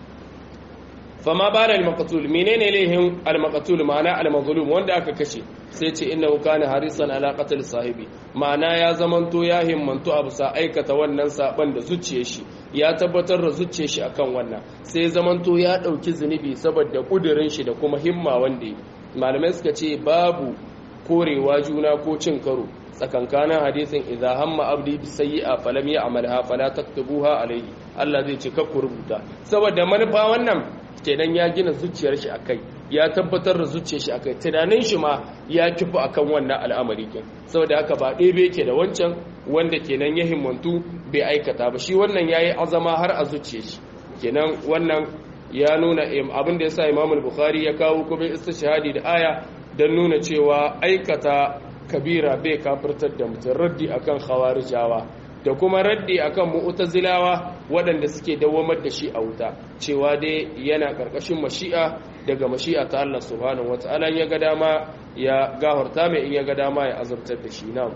fama bara al-maqtul menene lehin al-maqtul ma'ana al-mazlum wanda aka kashe sai ce innahu kana harisan ala qatl sahibi ma'ana ya zamanto ya himmantu abu sa aikata wannan saban da zuciyar shi ya tabbatar da zuciyar shi akan wannan sai zamanto ya dauki zunubi saboda kudirin shi da kuma himma wanda yi malamai suka ce babu korewa juna ko cin karo tsakankanin hadisin idza hamma abdi bi sayyi'a falam ya'malha fala taktubuha alayhi Allah zai ce kakku rubuta saboda manufa wannan kenan ya gina zuciyar shi akai ya tabbatar da zuciyar shi akai tunanin shi ma ya kifi akan wannan al'amari kin saboda haka ba ɗebe yake da wancan wanda kenan ya himmantu bai aikata ba shi wannan yayi azama har a zuciyar shi kenan wannan ya nuna abin da yasa Imam al-Bukhari ya kawo kuma istishhadi da aya dan nuna cewa aikata kabira bai kafirtar da mutum raddi akan khawarijawa da kuma raddi akan mu'tazilawa waɗanda suke dawamar da shi a wuta cewa dai yana ƙarƙashin mashi'a daga mashi'a ta Allah subhanahu wata'ala ya ga dama ya gafarta mai in ya ga dama ya azabtar da shi na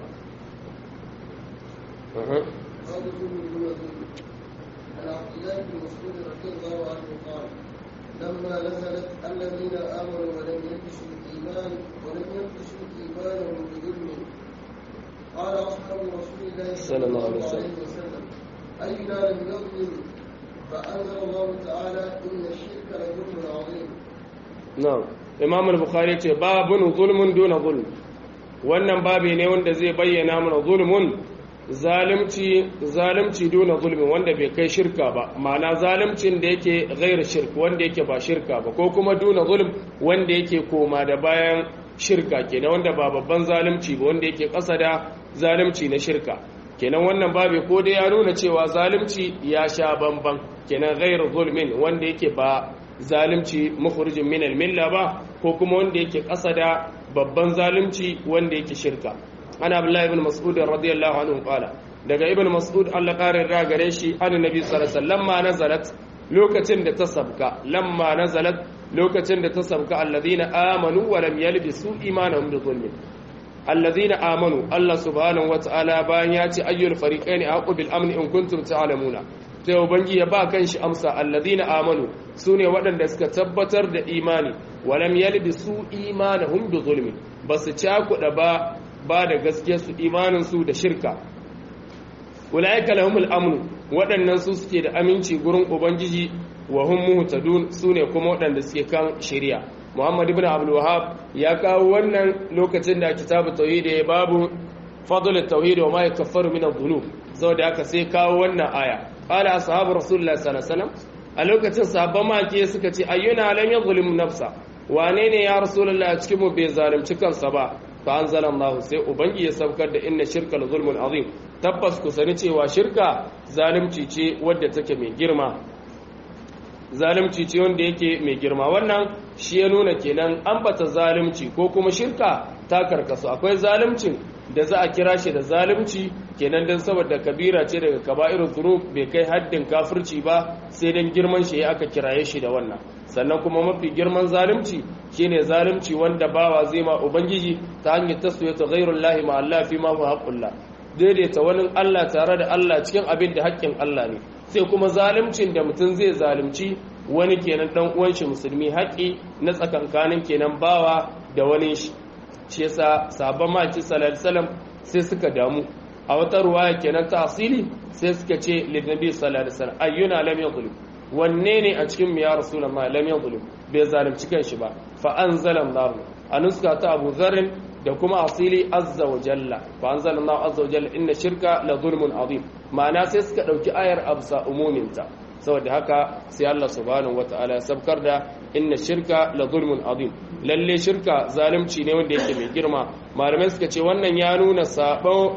لما نزلت الذين آمنوا ولم يلبسوا الإيمان ولم يلبسوا إيمانهم بظلم قال أصحاب رسول الله صلى الله عليه وسلم وسلم أينا لم يظلم فأنزل الله تعالى إن الشرك لظلم عظيم na'am imam al-bukhari ce babun zulmun duna zulm wannan babi ne wanda zai bayyana mana zulmun zalimci zalimci duna zulmin wanda bai kai shirka ba ma'ana zalimcin da yake ghair shirk wanda yake ba shirka ba ko kuma duna zulm wanda yake koma da bayan shirka kenan wanda ba babban zalimci ba wanda yake ƙasa da zalimci na shirka kenan wannan babi ko dai ya nuna cewa zalimci ya sha bamban kenan ghair zulmin wanda yake ba zalimci mukhrijin min al-milla ba ko kuma wanda yake ƙasa da babban zalimci wanda yake shirka ana abdullahi ibn mas'ud radiyallahu anhu qala daga ibn mas'ud Allah ƙarin ra gare shi annabi sallallahu alaihi wasallam ma nazalat lokacin da ta sabka lamma nazalat lokacin da ta sabka alladhina amanu wa lam yalbisu imanahum bi zulmin alladhina amanu Allah subhanahu wa ta'ala bayan ya ce ayyul fariqaini aqu bil amni in kuntum ta'lamuna sai ubangi ya ba kan shi amsa alladhina amanu sune waɗanda suka tabbatar da imani walam yalbisu imanahum bi zulmi basu cakuɗa ba ba da gaskiyar su imanin su da shirka ulaika lahumul amnu waɗannan su suke da aminci gurin ubangiji wa hum muhtadun sune kuma waɗanda suke kan shari'a Muhammad ibn Abdul Wahhab ya kawo wannan lokacin da kitabu tauhid ya babu fadl at-tauhid wa ma yakaffaru min adh-dhunub saboda haka sai kawo wannan aya qala ashabu rasulullah sallallahu alaihi wasallam a lokacin sahabban maki suka ce ayyuna lam yadhlim nafsa wane ne ya rasulullah a cikin mu bai zalunci kansa ba fa anzalallahu sai ubangi ya saukar da inna shirka la zulmun azim tabbas ku sani cewa shirka zalunci ce wadda take mai girma zalunci ce wanda yake mai girma wannan shi ya nuna kenan ambata zalunci ko kuma shirka ta karkasu akwai zaluncin da za a kira shi da zalunci kenan don saboda kabira ce daga kaba'irul dhunub bai kai haddin kafirci ba sai dan girman shi aka kiraye shi da wannan sannan kuma mafi girman zalunci shine zalunci wanda bawa zai ma ubangiji ta hanyar taswiyatu ghairullahi ma Allah fi ma huwa haqqullah daidaita wani Allah tare da Allah cikin abin da haƙƙin Allah ne sai kuma zaluncin da mutum zai zalunci wani kenan dan uwan shi musulmi haƙi na tsakankanin kenan bawa da wani shi shi yasa sahabban maki sallallahu alaihi wasallam sai suka damu a wata ruwaya kenan ta asili sai suka ce linnabi sallallahu alaihi wasallam ayyuna lam yadhlim wanne ne a cikin mu ya rasulullahi lam yadhlim bai zalunci kanshi ba fa anzala Allah a nuska ta Abu Dharr da kuma asili azza wa jalla fa anzala Allah azza wa jalla inna shirka la zulmun azim ma'ana sai suka dauki ayar absa umuminta saboda haka sai Allah subhanahu wata'ala ya sabkar da inna shirka la zulmun azim lalle shirka zalunci ne wanda yake mai girma malamai suka ce wannan ya nuna sabo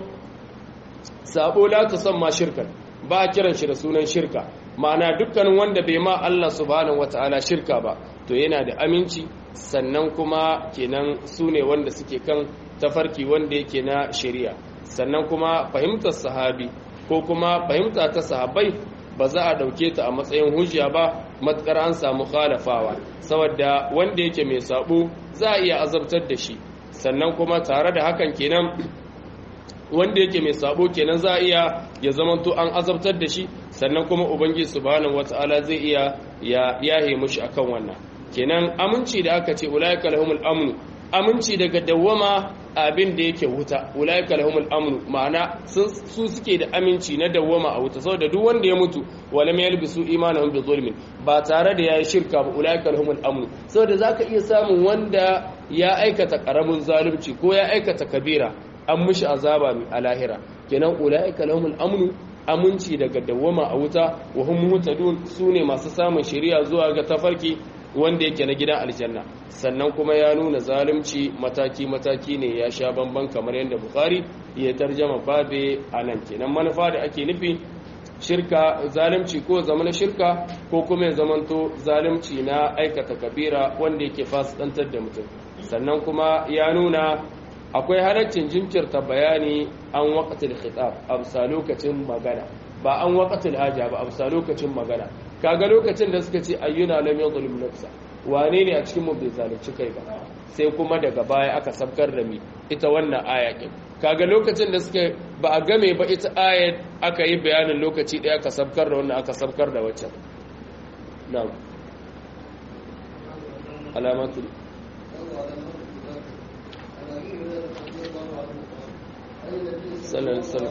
sabo la tusamma shirkan ba a kiran shi da sunan shirka ma'ana dukkanin wanda bai ma Allah subhanahu wata'ala shirka ba to yana da aminci sannan kuma kenan su ne wanda suke kan tafarki wanda yake na shari'a sannan kuma fahimtar sahabi ko kuma fahimta ta sahabbai ba za a ɗauke ta a matsayin hujja ba matukar an samu khalafawa saboda wanda yake mai sabo za a iya azabtar da shi sannan kuma tare da hakan kenan wanda yake mai sabo kenan za a iya ya zamanto an azabtar da shi sannan kuma ubangiji subhanahu wataala zai iya ya yahe mushi akan wannan kenan aminci da aka ce ulaika lahumul amnu aminci daga dawwama abin da yake wuta ulaika lahumul amnu ma'ana su suke da aminci na dawwama a wuta saboda duk wanda ya mutu walam yalbisu imanahum bi zulmin ba tare da yayi shirka ba ulaika lahumul amnu saboda zaka iya samun wanda ya aikata karamin zalunci ko ya aikata kabira an mishi azaba mai alahira kenan ulaika lahumul amnu aminci daga dawwama a wuta wa hum muhtadun sune masu samun shari'a zuwa ga tafarki wanda yake na gidan aljanna sannan kuma ya nuna zalunci mataki-mataki ne ya sha bamban kamar yadda bukhari ya tarjama babe a nan kenan manufa da ake nufi shirka zalunci ko zama shirka ko kuma ya zamanto zalunci na aikata kabira wanda yake fasidantar da mutum sannan kuma ya nuna akwai halaccin jinkirta bayani an waqtil khitab a bisa lokacin magana ba an waqtil haja ba a bisa lokacin magana kaga lokacin da suka ce ayyuna lam yadhlim nafsa wane ne a cikin mu bai zalunci kai ba sai kuma daga baya aka sabkar da mi ita wannan aya din kaga lokacin da suka ba a game ba ita ayat aka yi bayanin lokaci ɗaya aka sabkar da wannan aka sabkar da waccan na'am alamatul صلى الله عليه وسلم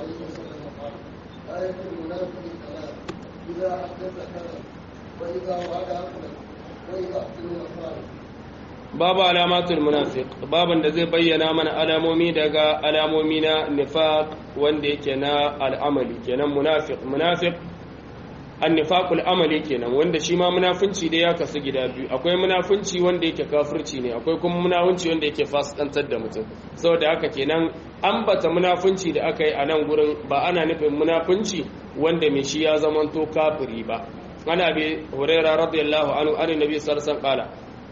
آية المنافق ثلاث إذا حدث كذب وإذا وعد أخلف وإذا أؤتمن خالف babu alamatul munafiq baban da zai bayyana mana alamomi daga alamomi na nifaq wanda yake na al'amali kenan munafiq munafiq annifaqul amali kenan wanda shi ma munafunci da ya kasu gida biyu akwai munafunci wanda yake kafirci ne akwai kuma munafunci wanda yake fasikantar da mutum saboda haka kenan ambata munafunci da aka yi a nan gurin ba ana nufin munafunci wanda mai shi ya zamanto kafiri ba ana bi hurairah radiyallahu anhu an nabi sallallahu alaihi wasallam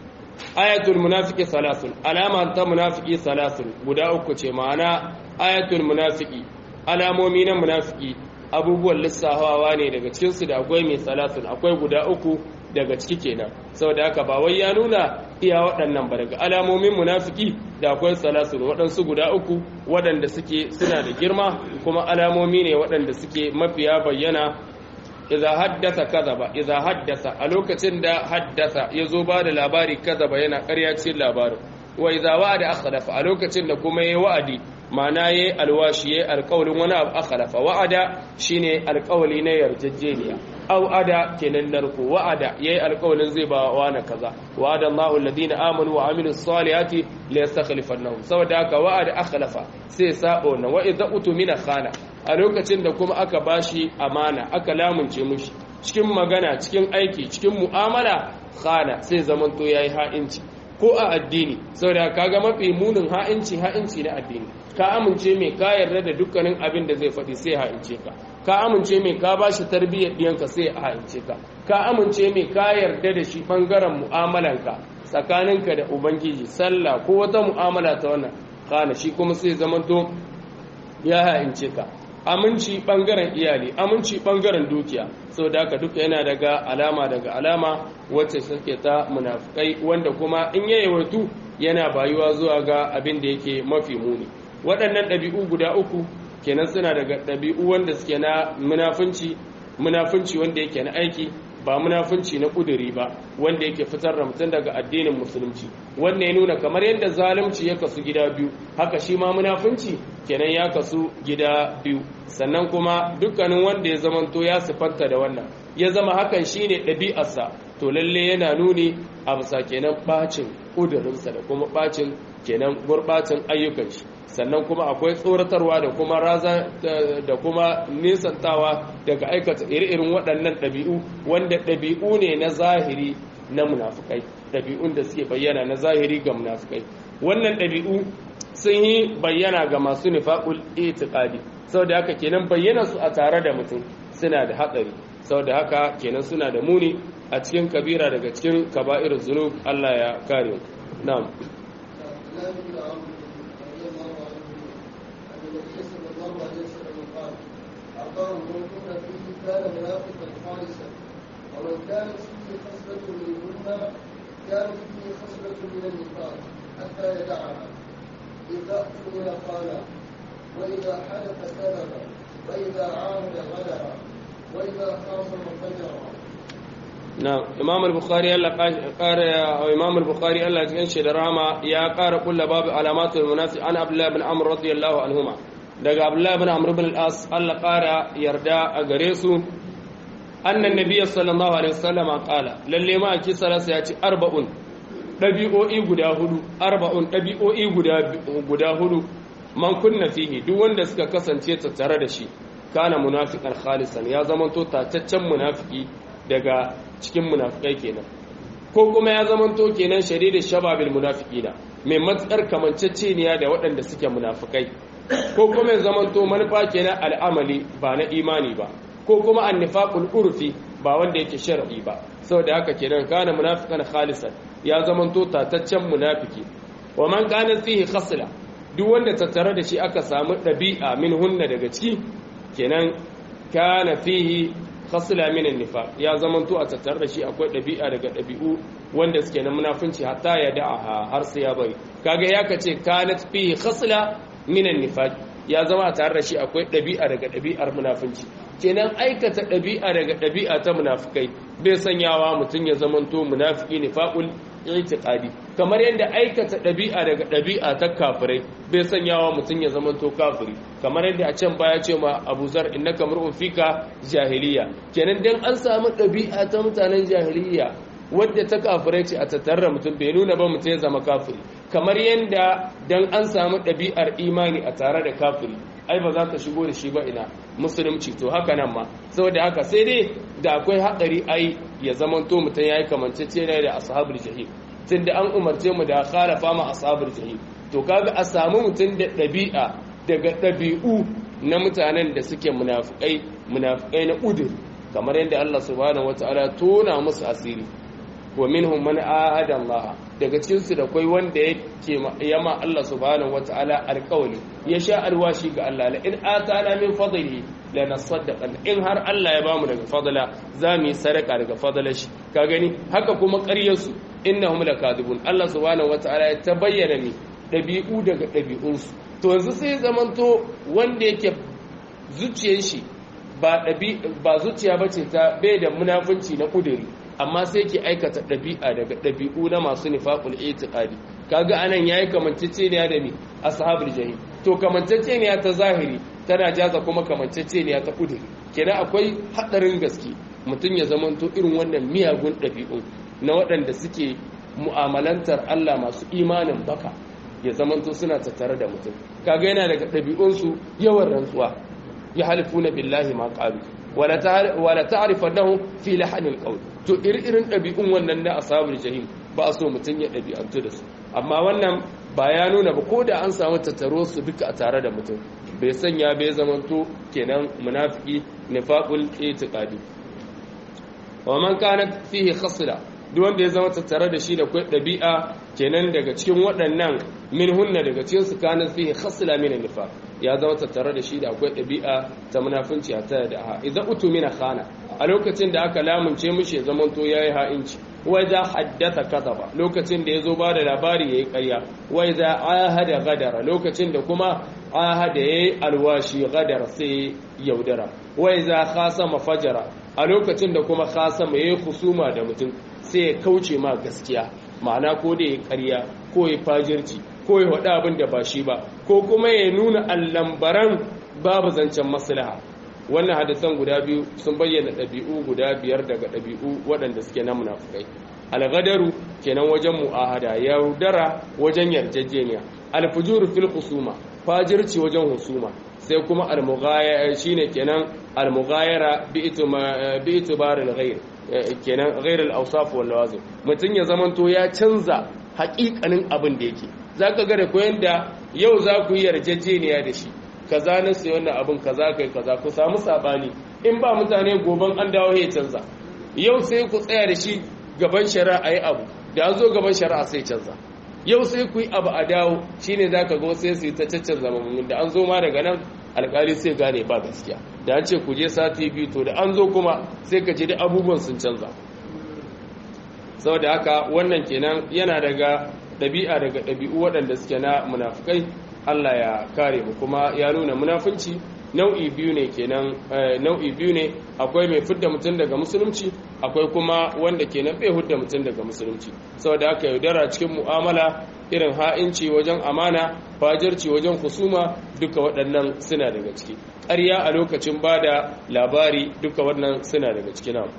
ayatul munafiki salasun alama ta munafiki salasun guda uku ce ma'ana ayatul munafiki alamomi na munafiki abubuwan lissafawa ne daga cikinsu da akwai mai salasun akwai guda uku daga ciki kenan saboda haka ba wai ya nuna iya waɗannan ba daga alamomin munafiki da akwai salasun waɗansu guda uku waɗanda suke suna da girma kuma alamomi ne waɗanda suke mafiya bayyana idza haddasa kadaba idza haddasa a lokacin da haddasa yazo ba da labari kadaba yana ƙarya cikin labarin wa idza wa'ada akhlafa a lokacin da kuma yayi wa'adi ma'ana yayi alwashi yayi alƙawlin wani abu akhlafa wa'ada shine alƙawli na yarjejeniya aw ada kenan narko wa'ada yayi alƙawlin zai ba wa na kaza wa'ada Allahu alladhina amanu wa amilus salihati la yastakhlifannahum saboda haka wa'ada akhlafa sai sabo na wa idza utumina khana a lokacin da kuma aka bashi amana aka lamunce mushi cikin magana cikin aiki cikin mu'amala khana sai zamanto yayi ha'inci ko a addini saboda kaga mafi munin ha'inci ha'inci na addini ka amince mai ka yarda da dukkanin abin da zai faɗi sai ha'ince ka ka amince mai ka bashi tarbiyyar diyanka sai ha'ince ka ka amince mai ka yarda da shi bangaren mu'amalanka tsakaninka da ubangiji sallah ko wata mu'amala ta wannan khana shi kuma sai zamanto ya ha'ince ka aminci bangaren iyali aminci bangaren dukiya sau da haka duka yana daga alama daga alama wacce suke ta munafukai wanda kuma in ya yawaitu yana bayuwa zuwa ga abin da yake mafi muni waɗannan ɗabi'u guda uku kenan suna daga ɗabi'u wanda suke na munafunci munafunci wanda yake na aiki ba munafunci na kuduri ba wanda yake fitar da mutum daga addinin musulunci wanda ya nuna kamar yadda zalunci ya kasu gida biyu haka shi ma munafunci kenan ya kasu gida biyu sannan kuma dukkanin wanda ya zamanto ya sifanta da wannan ya zama hakan shine ɗabi'arsa to lalle yana nuni a bisa kenan bacin kudurinsa da kuma bacin kenan gurbacin ayyukan shi sannan kuma akwai tsoratarwa da kuma raza da kuma nisantawa daga aikata iri-irin waɗannan ɗabi'u wanda ɗabi'u ne na zahiri na munafukai ɗabi'un da suke bayyana na zahiri ga munafukai wannan ɗabi'u sun yi bayyana ga masu nifaƙul itiqadi saboda haka kenan bayyana su a tare da mutum suna da hatsari saboda haka kenan suna da muni a cikin kabira daga cikin kaba'ir zunub Allah ya kare na'am كان منافقا خالصا ومن كانت فيه خصلة منهن كانت فيه خصلة من النفاق حتى يدعها إذا أؤمن قال وإذا حلف كذب وإذا عاهد غدر وإذا خاصم فجر na imam al-bukhari Allah ƙara imam al-bukhari Allah cikin shi da rama ya ƙara kulla babu alamatul munafiq an abdullah ibn amr radiyallahu anhuma daga abdullah ibn amr ibn al-as Allah ƙara yarda a gare su annan nabiy sallallahu alaihi wasallam qala lalle ma ki salasa ya ci arba'un dabi'o'i guda hudu arba'un dabi'o'i guda guda hudu man kunna fihi duk wanda suka kasance tattare da shi kana munafiqan khalisan ya zama to tataccen munafiki daga cikin munafikai kenan ko kuma ya zamanto kenan shadidin shababil munafiqina mai matsar kamanceceniya da waɗanda suke munafikai ko kuma ya zamanto manufa kenan al'amali ba na imani ba ko kuma annifaqul urfi ba wanda yake shar'i ba saboda haka kenan kana munafiqan khalisan ya zamanto tataccen munafiki wa man kana fihi khasla duk wanda tattare da shi aka samu ɗabi'a min hunna daga ciki kenan kana fihi khasla min an-nifaq ya zamanto a tattare da shi akwai ɗabi'a daga ɗabi'u wanda suke na munafunci hatta ya da'aha har sai ya bari kaga ya kace kanat fihi khasla min an-nifaq ya zama tare da shi akwai ɗabi'a daga ɗabi'ar munafunci kenan aikata ɗabi'a daga ɗabi'a ta munafukai bai sanyawa mutum ya zamanto munafiki nifaqul i'tiqadi kamar yadda aikata ɗabi'a daga ɗabi'a ta kafirai bai sanyawa mutum ya zamanto kafiri kamar yadda a can baya ce ma Abu Zar innaka mar'un fika jahiliya kenan dan an samu ɗabi'a ta mutanen jahiliya wadda ta kafirai ce a tattara mutum bai nuna ba mutum ya zama kafiri kamar yadda dan an samu ɗabi'ar imani a tare da kafiri ai ba za ka shigo da shi ba ina musulunci to haka nan ma saboda haka sai dai da akwai haɗari ai ya zamanto mutum ya yi kamanceceniya da ashabul jahim tunda an umarce mu da khalafa ma ashabul jahim to kaga a samu mutum da ɗabi'a daga ɗabi'u na mutanen da suke munafikai munafikai na udur kamar yadda Allah subhanahu wataala tona musu asiri wa minhum man ahada Allah daga cikin su da kai wanda yake yama Allah subhanahu wataala alqawli ya sha alwashi ga Allah la in atana min fadlihi la nasaddaqan in har Allah ya bamu daga fadla za mu yi sadaka daga fadlar shi ka gani haka kuma ƙaryar su innahum lakadibun Allah subhanahu wataala ya tabayyana ni dabi'u daga dabi'un su to yanzu sai zamanto wanda yake zuciyar shi ba dabi ba zuciya bace ta bai da munafunci na kuduri amma sai ke aikata ɗabi'a daga ɗabi'u na masu nifaqul itiqadi kaga anan yayi kamanceceniya da mi ashabul jahim to kamanceceniya ta zahiri tana jaza kuma kamanceceniya ta kuduri kenan akwai hadarin gaske mutum ya zamanto irin wannan miyagun ɗabi'u na waɗanda suke mu'amalantar Allah masu imanin baka ya zamanto suna tattare da mutum kaga yana daga ɗabi'unsu yawan rantsuwa ya halifuna billahi ma qalu wala ta'rifannahum fi lahanil qawl to irin ɗabi'un wannan na ashabul jahim ba so mutum ya ɗabi'antu da su amma wannan ba ya nuna ba ko da an samu tattaro su duka a tare da mutum bai sanya bai zamanto kenan munafiki nifaqul itiqadi wa man kana fihi khasla duk wanda ya zama tattare da shi da kai ɗabi'a kenan daga cikin waɗannan min hunna daga cikin su kana fihi khasla min nifaq ya zama tattare da shi da akwai ɗabi'a ta munafunci a tare da ha idan utu mina khana a lokacin da aka lamunce mishi ya zamanto yayi ha'inci wai za haddata kadaba lokacin da ya zo ba da labari yayi ƙarya wai za ahada gadara lokacin da kuma ahada yayi alwashi gadara sai yaudara wai za khasama fajara a lokacin da kuma khasama yayi husuma da mutum sai ya kauce ma gaskiya ma'ana ko da ya ƙarya ko ya fajirci ko ya faɗi abin da ba shi ba ko kuma ya nuna allambaran babu zancen maslaha wannan hadisan guda biyu sun bayyana ɗabi'u guda biyar daga ɗabi'u waɗanda suke na munafukai algadaru kenan wajen mu'ahada yaudara wajen yarjejeniya alfujuru fil husuma fajirci wajen husuma sai kuma almughayara shine kenan almughayara bi itibaril ghair kenan ghair al-awsaf wal lawazim mutun ya zamanto ya canza haƙiƙanin abin da yake zaka ga da koyan da yau za ku yi yarjejeniya da shi kaza na sai wannan abin kaza kai kaza ku samu sabani in ba mutane goban an dawo ya canza yau sai ku tsaya da shi gaban shari'a yi abu da an zo gaban shari'a sai canza yau sai ku yi abu a dawo shine zaka ga sai su yi ta caccan zamanin da an zo ma daga nan alkali sai gane ba gaskiya da an ce ku je sati biyu to da an zo kuma sai ka ji da abubuwan sun canza saboda haka wannan kenan yana daga ɗabi'a daga ɗabi'u waɗanda suke na munafukai Allah ya kare mu kuma ya nuna munafunci nau'i biyu ne kenan nau'i biyu ne akwai mai fidda mutum daga musulunci akwai kuma wanda kenan bai hudda mutum daga musulunci saboda haka yaudara cikin mu'amala irin ha'inci wajen amana fajirci wajen husuma duka waɗannan suna daga ciki ƙarya a lokacin ba da labari duka waɗannan suna daga ciki na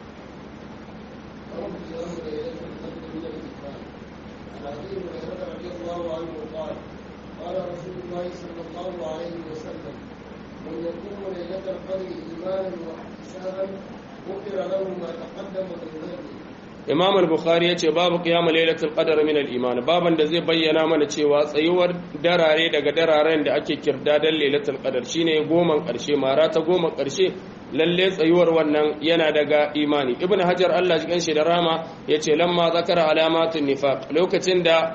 قال رسول الله صلى الله عليه وسلم من يقوم ليلة القدر إيمانا واحتسابا غفر له ما تقدم من ذنبه Imam al-Bukhari ya ce babu qiyamul lailatul qadr min al-iman baban da zai bayyana mana cewa tsayuwar darare daga dararen da ake kirdadan lailatul qadr shine goman karshe mara ta goma karshe lalle tsayuwar wannan yana daga imani ibnu hajar Allah shi kanshi da rama yace lamma zakara alamatun nifaq lokacin da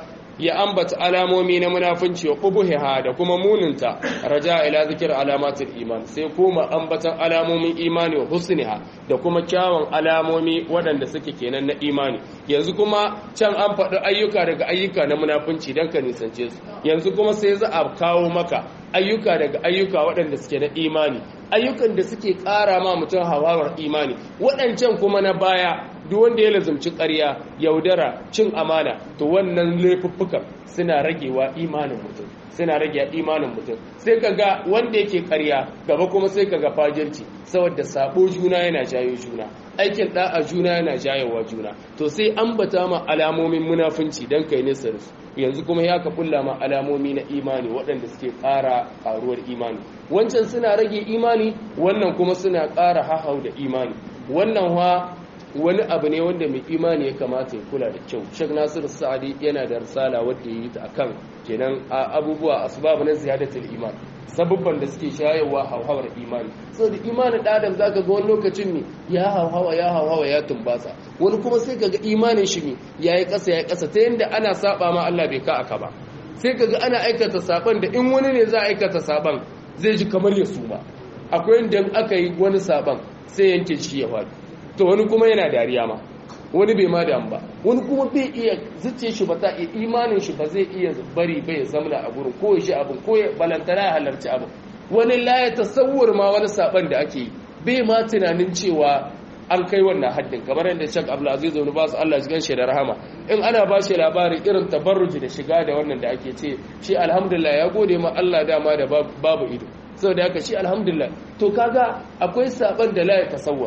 ya ambata alamomi na munafunci wa qubuhiha da kuma muninta raja ila zikir alamatul iman sai kuma ambatan alamomin imani wa husniha da kuma kyawun alamomi waɗanda suke kenan na imani yanzu kuma can an faɗi ayyuka daga ayyuka na munafunci don ka nisance su yanzu kuma sai za a kawo maka ayyuka daga ayyuka waɗanda suke na imani ayyukan da suke ƙara ma mutum hawawar imani waɗancan kuma na baya duk wanda ya lazumci ƙarya yaudara cin amana to wannan laifuffukan suna ragewa imanin mutum suna rage imanin mutum sai ka ga wanda yake ƙarya gaba kuma sai ka ga fajirci saboda sabo juna yana jayo juna aikin da'a juna yana jayowa juna to sai ambata ma alamomin munafunci dan kai nesa da su yanzu kuma ya ka kulla ma alamomi na imani waɗanda suke ƙara ƙaruwar imani wancan suna rage imani wannan kuma suna ƙara hahau da imani wannan wa wani abu ne wanda mai imani ya kamata ya kula da kyau shek nasiru sa'adi yana da risala wadda ya yi ta akan kenan abubuwa asbab na ziyadatul iman sabubban da suke shayarwa hauhawar imani saboda imanin da adam zaka ga wani lokacin ne ya hauhawa ya hauhawa ya tumbasa wani kuma sai kaga imanin shi ne yayi kasa yayi kasa ta yanda ana saba ma Allah bai ka aka ba sai kaga ana aikata saban da in wani ne za a aikata saban zai ji kamar ya suma akwai inda aka yi wani saban sai yanke shi ya faɗi to wani kuma yana dariya ma wani bai ma damu ba wani kuma bai iya zuce shi ba ta iya imanin shi ba zai iya bari bai ya zamla a gurin ko ya shi abin ko ya balantana ya halarci abin wani la ya tasawwur ma wani saban da ake yi bai ma tunanin cewa an kai wannan haddin kamar yadda Sheikh Abdulaziz Ibn Baz Allah ya shi da rahama in ana ba shi labarin irin tabarruji da shiga da wannan da ake ce shi alhamdulillah ya gode ma Allah dama da babu ido saboda haka shi alhamdulillah to kaga akwai saban da la ya tasawwur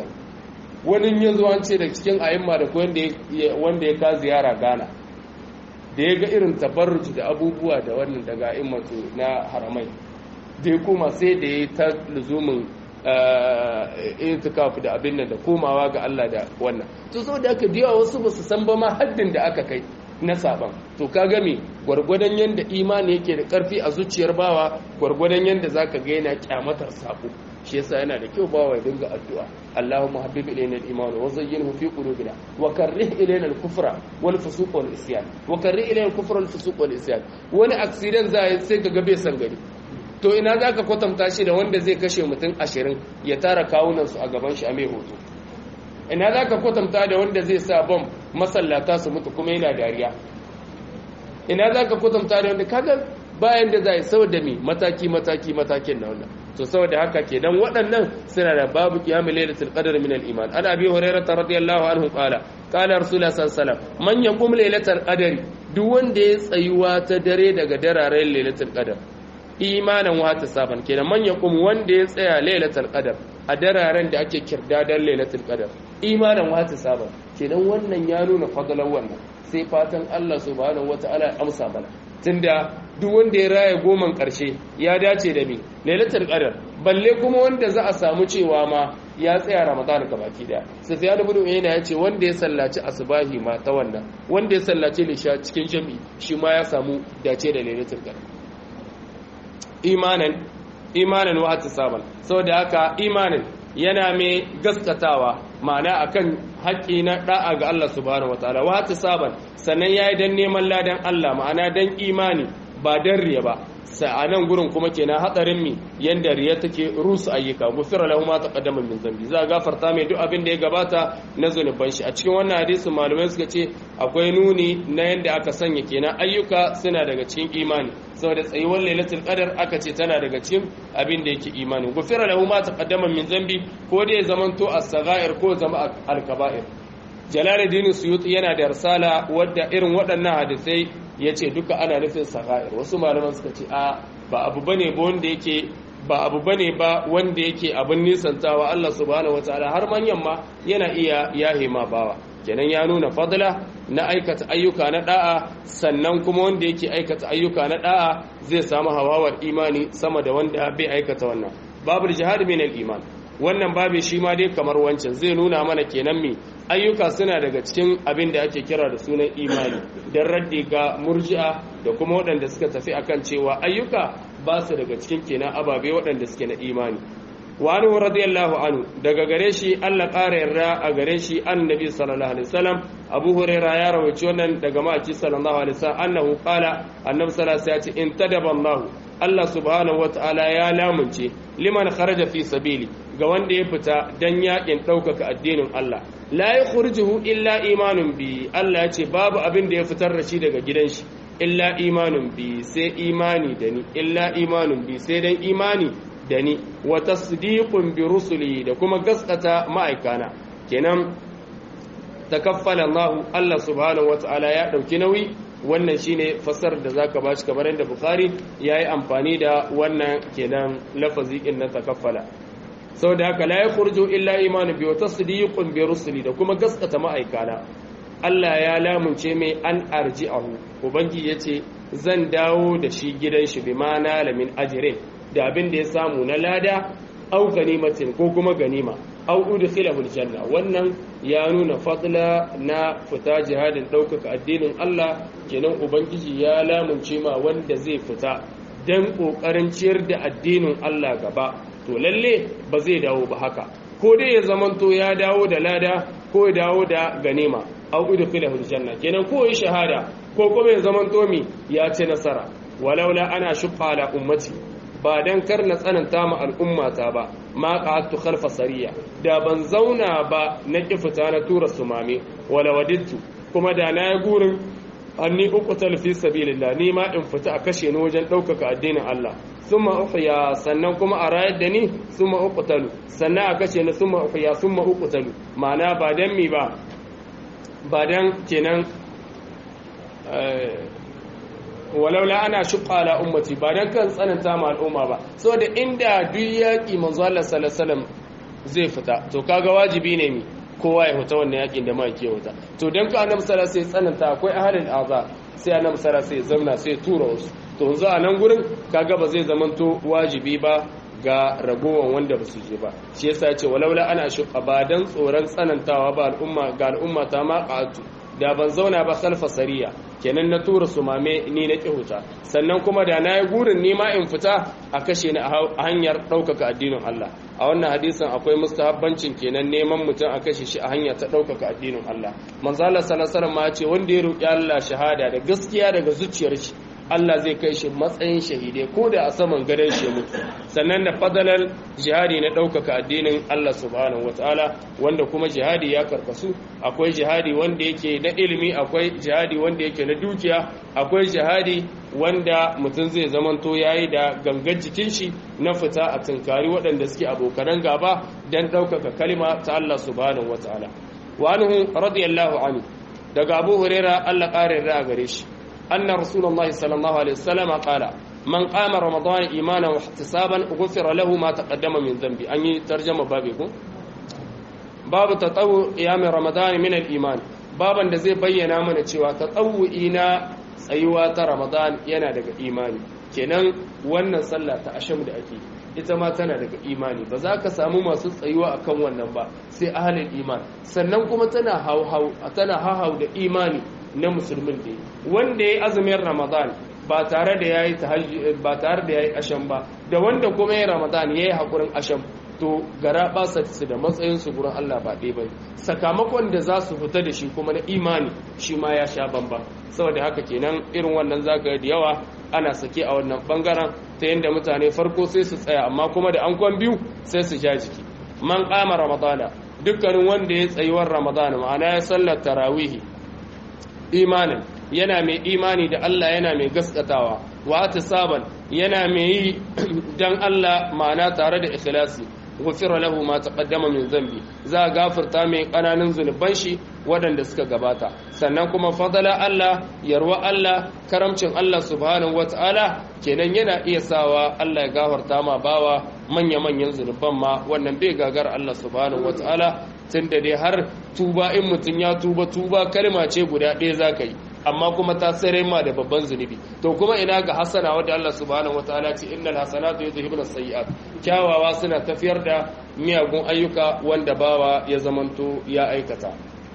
wani ya zo an ce da cikin ayimma da wanda ya ka ziyara Ghana da ya ga irin tabarruji da abubuwa da wannan daga a'immatu na haramai da ya koma sai da ya ta luzumin itikaf da abin nan da komawa ga Allah da wannan to saboda haka da yawa wasu ba su san ba ma haddin da aka kai na saban to ka game gwargwadon yanda imani yake da karfi a zuciyar bawa gwargwadon yanda zaka ga yana kyamatar sabo shi yasa yana da kyau bawa ya dinga addu'a Allahumma habbib ilayna al-iman wa zayyinhu fi qulubina wa karrih ilayna al-kufra wal fusuq wal isyan wa karrih ilayna al-kufra wal fusuq wal isyan wani accident zai sai ka ga bai san gari to ina zaka kwatanta shi da wanda zai kashe mutum 20 ya tara kawunan su a gaban shi a mai hoto ina zaka kwatanta da wanda zai sa bom masallata su mutu kuma yana dariya ina zaka kwatanta da wanda kaga bayan da zai saboda me mataki mataki matakin na wannan to saboda haka kenan waɗannan suna da babu qiyamul lailatul qadr min al-iman ana abi hurairah radiyallahu anhu qala qala rasulullah sallallahu alaihi wasallam man yaqum lailatul qadr duk wanda ya tsayuwa ta dare daga dararen lailatul qadr imanan wata saban kenan man yaqum wanda ya tsaya lailatul qadr a dararen da ake kirdadan lailatul qadr imanan wata saban kenan wannan ya nuna fadalan wannan sai fatan Allah subhanahu wataala ya amsa mana tunda duk wanda ya raya goman ƙarshe ya dace da mi lailatul qadar balle kuma wanda za a samu cewa ma ya tsaya ramadan ka baki daya sufyan ibn uyayna ya ce wanda ya sallaci asbahi ma ta wannan wanda ya sallaci lisha cikin jami'i shi ma ya samu dace da lailatul qadar imanan imanan wa ihtisaban saboda haka imanin yana mai gaskatawa ma'ana akan haƙƙi na da'a ga Allah subhanahu wataala wa ihtisaban sannan yayi dan neman ladan Allah ma'ana dan imani ba dan riya ba a nan gurin kuma kenan hatsarin mi yanda riya take rusu ayyuka gufira lahu ma taqaddama min zambi za a gafarta mai duk abin da ya gabata na zunuban shi a cikin wannan hadisi malamai suka ce akwai nuni na yanda aka sanya kenan ayyuka suna daga cikin imani saboda tsayuwar lailatul qadar aka ce tana daga cikin abin da yake imani gufira lahu ma taqaddama min zambi ko dai zamanto as-saghair ko zama al-kaba'ir jalaluddin suyuti yana da risala wadda irin waɗannan hadisai ya ce duka ana nufin sagha'ir wasu malaman suka ce a ba abu bane ba wanda yake ba abu bane ba wanda yake abin nisantawa Allah subhanahu wataala har manyan ma yana iya yahe ma bawa kenan ya nuna fadla na aikata ayyuka na da'a sannan kuma wanda yake aikata ayyuka na da'a zai samu hawawar imani sama da wanda bai aikata wannan babul jihad min al-iman wannan babu shi ma dai kamar wancan zai nuna mana kenan me ayyuka suna daga cikin abin da ake kira da sunan imani don raddi ga murji'a da kuma waɗanda suka tafi akan cewa ayyuka ba su daga cikin kenan ababe waɗanda suke na imani wa anhu radiyallahu anhu daga gare shi Allah ƙara yarda a gare shi annabi sallallahu alaihi wasallam Abu Hurairah ya rawaci wannan daga maki sallallahu alaihi wasallam annahu qala annabi sallallahu alaihi wasallam ya ce in tadaba Allah Allah subhanahu wataala ya lamunce liman kharaja fi sabili ga wanda ya fita dan yakin ɗaukaka addinin Allah la yakhrujuhu illa imanun bi Allah ya ce babu abin da ya fitar da shi daga gidan shi illa imanun bi sai imani da ni illa imanun bi sai dan imani da ni wa tasdiqun bi rusuli da kuma gaskata ma'aikana kenan takaffala Allah Allah subhanahu wataala ya dauki nauyi wannan shine fasar da zaka bashi kamar yadda Bukhari yayi amfani da wannan kenan lafazi din na takaffala saboda haka la yakhruju illa imanu bi wa tasdiqun bi rusuli da kuma gaskata ma'aikana Allah ya lamunce mai an arji'ahu ubangi yace zan dawo da shi gidan shi bi mana lamin ajrin da abin da ya samu na lada au ganimatin ko kuma ganima au udkhilahu aljanna wannan ya nuna fadla na fita jihadin ɗaukaka addinin Allah kenan ubangiji ya lamunce ma wanda zai fita dan kokarin ciyar da addinin Allah gaba to lalle ba zai dawo ba haka ko dai ya zamanto ya dawo da lada ko ya dawo da ganima au udkhilahu aljanna kenan ko ya shahada ko kuma ya zamanto mi ya ci nasara walaula ana shuqqa ala ummati ba dan kar na tsananta ma al'ummata ba ma qa'adtu khalfa sariya da ban zauna ba na kifita na tura sumame wala wadittu kuma da na yi gurin anni uqtal fi sabilillah ni ma in fita a kashe ni wajen ɗaukaka addinin Allah summa uhya sannan kuma a rayar da ni summa uqtalu sannan a kashe ni summa uhya summa uqtalu ma'ana ba dan mi ba ba dan kenan walaula ana shuqqa ala ummati ba dan kan tsananta ma al'umma ba saboda inda duk yaki manzo Allah sallallahu alaihi wasallam zai fita to kaga wajibi ne mi kowa ya fita wannan yakin da ma ke wuta to dan ka annabi sallallahu alaihi wasallam tsananta akwai ahalin azab sai annabi sallallahu alaihi wasallam zamna sai tura wasu to yanzu a nan gurin kaga ba zai zamanto wajibi ba ga ragowan wanda ba su je ba shi yasa ce walaula ana shuqqa ba dan tsoron tsanantawa ba al'umma ga al'umma ta ma qatu da ban zauna ba khalfa sariya kenan na tura su mame ni na kihuta sannan kuma da na yi gurin nima in fita a kashe ni a hanyar ɗaukaka addinin Allah a wannan hadisin akwai mustahabbancin kenan neman mutum a kashe shi a hanya ta ɗaukaka addinin Allah manzala sallallahu ma ce wanda ya roƙi Allah shahada da gaskiya daga zuciyar shi Allah zai kai shi matsayin shahide ko da a saman gadon shi mutu sannan da fadalar jihadi na ɗaukaka addinin Allah subhanahu wataala wanda kuma jihadi ya karkasu akwai jihadi wanda yake na ilimi akwai jihadi wanda yake na dukiya akwai jihadi wanda mutum zai zamanto yayi da gangar jikin shi na fita a tunkari waɗanda suke abokanan gaba don ɗaukaka kalima ta Allah subhanahu wataala wa anhu radiyallahu anhu daga Abu Huraira Allah ƙarin ra'a gare shi أن رسول الله صلى الله عليه وسلم قال من قام رمضان إيمانا واحتسابا غفر له ما تقدم من ذنبه أني ترجمة بابكم باب تطوع قيام رمضان من الإيمان بابا da zai bayyana mana cewa tatawu'i na tsayuwa ta Ramadan yana daga imani kenan wannan sallah ta asham da ake ita ma tana daga imani ba za ka samu masu tsayuwa akan wannan ba sai ahalin iman sannan kuma tana hauhau tana hauhau da imani na musulmin da wanda ya yi azumin ramadan ba tare da ya yi ba tare da ya yi asham ba da wanda kuma ya ramadan ya yi haƙurin asham to gara basa su da matsayin su gurin Allah ba ɗaya bane sakamakon da za su fita da shi kuma na imani shi ma ya sha bamba saboda haka kenan irin wannan zaka da yawa ana sake a wannan bangaren ta yadda mutane farko sai su tsaya amma kuma da an kwan biyu sai su ja jiki man kama ramadana dukkanin wanda ya tsayuwar ramadana ma'ana ya sallar tarawihi imanin yana mai imani da Allah yana mai gaskatawa wa saban yana mai yi dan Allah ma'ana tare da ikhlasi gufira lahu ma taqaddama min zambi za a gafarta mai kananan zunuban shi waɗanda suka gabata sannan kuma fadala Allah yarwa Allah karamcin Allah subhanahu wata'ala kenan yana iya sawa Allah ya gafarta ma bawa manya-manyan zunuban ma wannan bai gagar Allah subhanahu wata'ala tunda dai har tuba in mutum ya tuba tuba kalma ce guda ɗaya za ka yi amma kuma ta tsere ma da babban zunubi to kuma ina ga hasana wadda Allah subhanahu wataala ce innal hasanatu yudhibuna sayyi'at kyawawa suna tafiyar da miyagun ayyuka wanda bawa ya zamanto ya aikata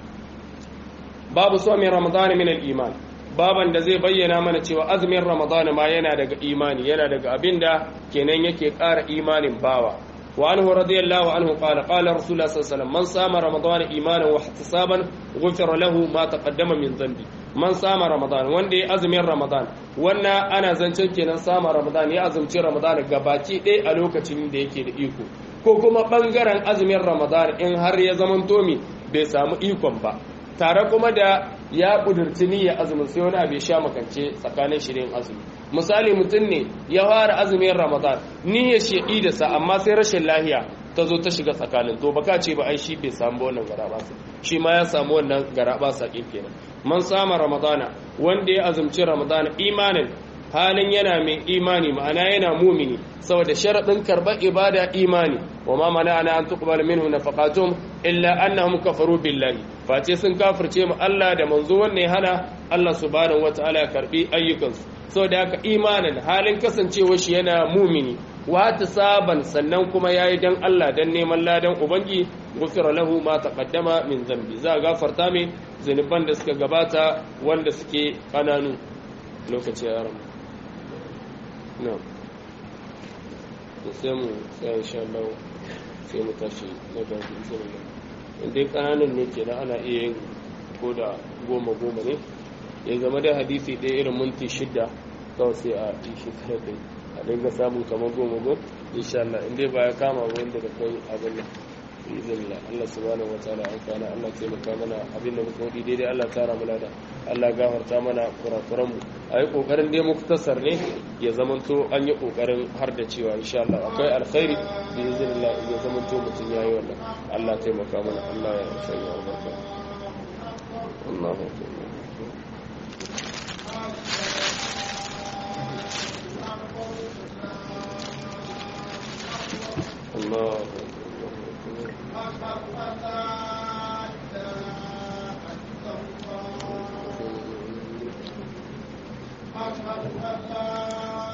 babu somin ramadan min al-iman baban da zai bayyana mana cewa azumin ramadan ma yana daga imani yana daga abinda kenan yake ƙara imanin bawa وعنه رضي الله عنه قال قال رسول الله صلى الله عليه وسلم من صام رمضان ايمانا واحتسابا غفر له ما تقدم من ذنبه man sama ramadan wanda ya azumin ramadan wannan ana zancen kenan sama ramadan ya azumci ramadan gabaki ɗaya a lokacin da yake da iko ko kuma ɓangaren azumin ramadan in har ya zaman tomi bai samu ikon ba tare kuma da ya ƙudurci niyya azumin sai wani abu ya sha makance tsakanin shirin azumi misali mutum ne ya fara azumin ramadan niyyar shi da sa amma sai rashin lahiya ta zo ta shiga tsakanin to baka ce ba ai shi bai samu wannan garabasa shi ma ya samu wannan garabasa ɗin kenan man sama ramadana wanda ya azumci ramadana imanin halin yana mai imani ma'ana yana mumini saboda sharaɗin karɓar ibada imani wa ma mana ana an tuqbal minhu nafaqatum illa annahum kafaru billahi face sun kafirce mu Allah da manzo wanne hana Allah subhanahu wataala ya karbi ayyukansu saboda haka imanin halin kasancewa shi yana mumini wata saban sannan kuma yayi dan Allah dan neman ladan ubangi gufira lahu ma taqaddama min zambi za gafarta mai zunuban da suka gabata wanda suke kananu lokaci ya ramu no sai mu sai insha Allah sai mu tashi na da izinin inda kananun ne kenan ana iya yin ko da goma goma ne ya zama da hadisi ɗaya irin minti shida kawai sai a yi shi kare kai a dinga samun kamar goma goma insha Allah inda ba ya kama wanda da kai abin nan izinin Allah subhanahu wa ta'ala an kana Allah taimaka mana abin da muka wadi daidai Allah tara mana da Allah gafarta mana kurakuran mu ayi kokarin dai muktasar ne ya zamanto an yi kokarin har da cewa insha Allah akwai alkhairi bi iznillah ya zamanto mutun yayi wannan Allah taimaka mana Allah ya sanya albarka Allahu akbar Allah أشهد أن لا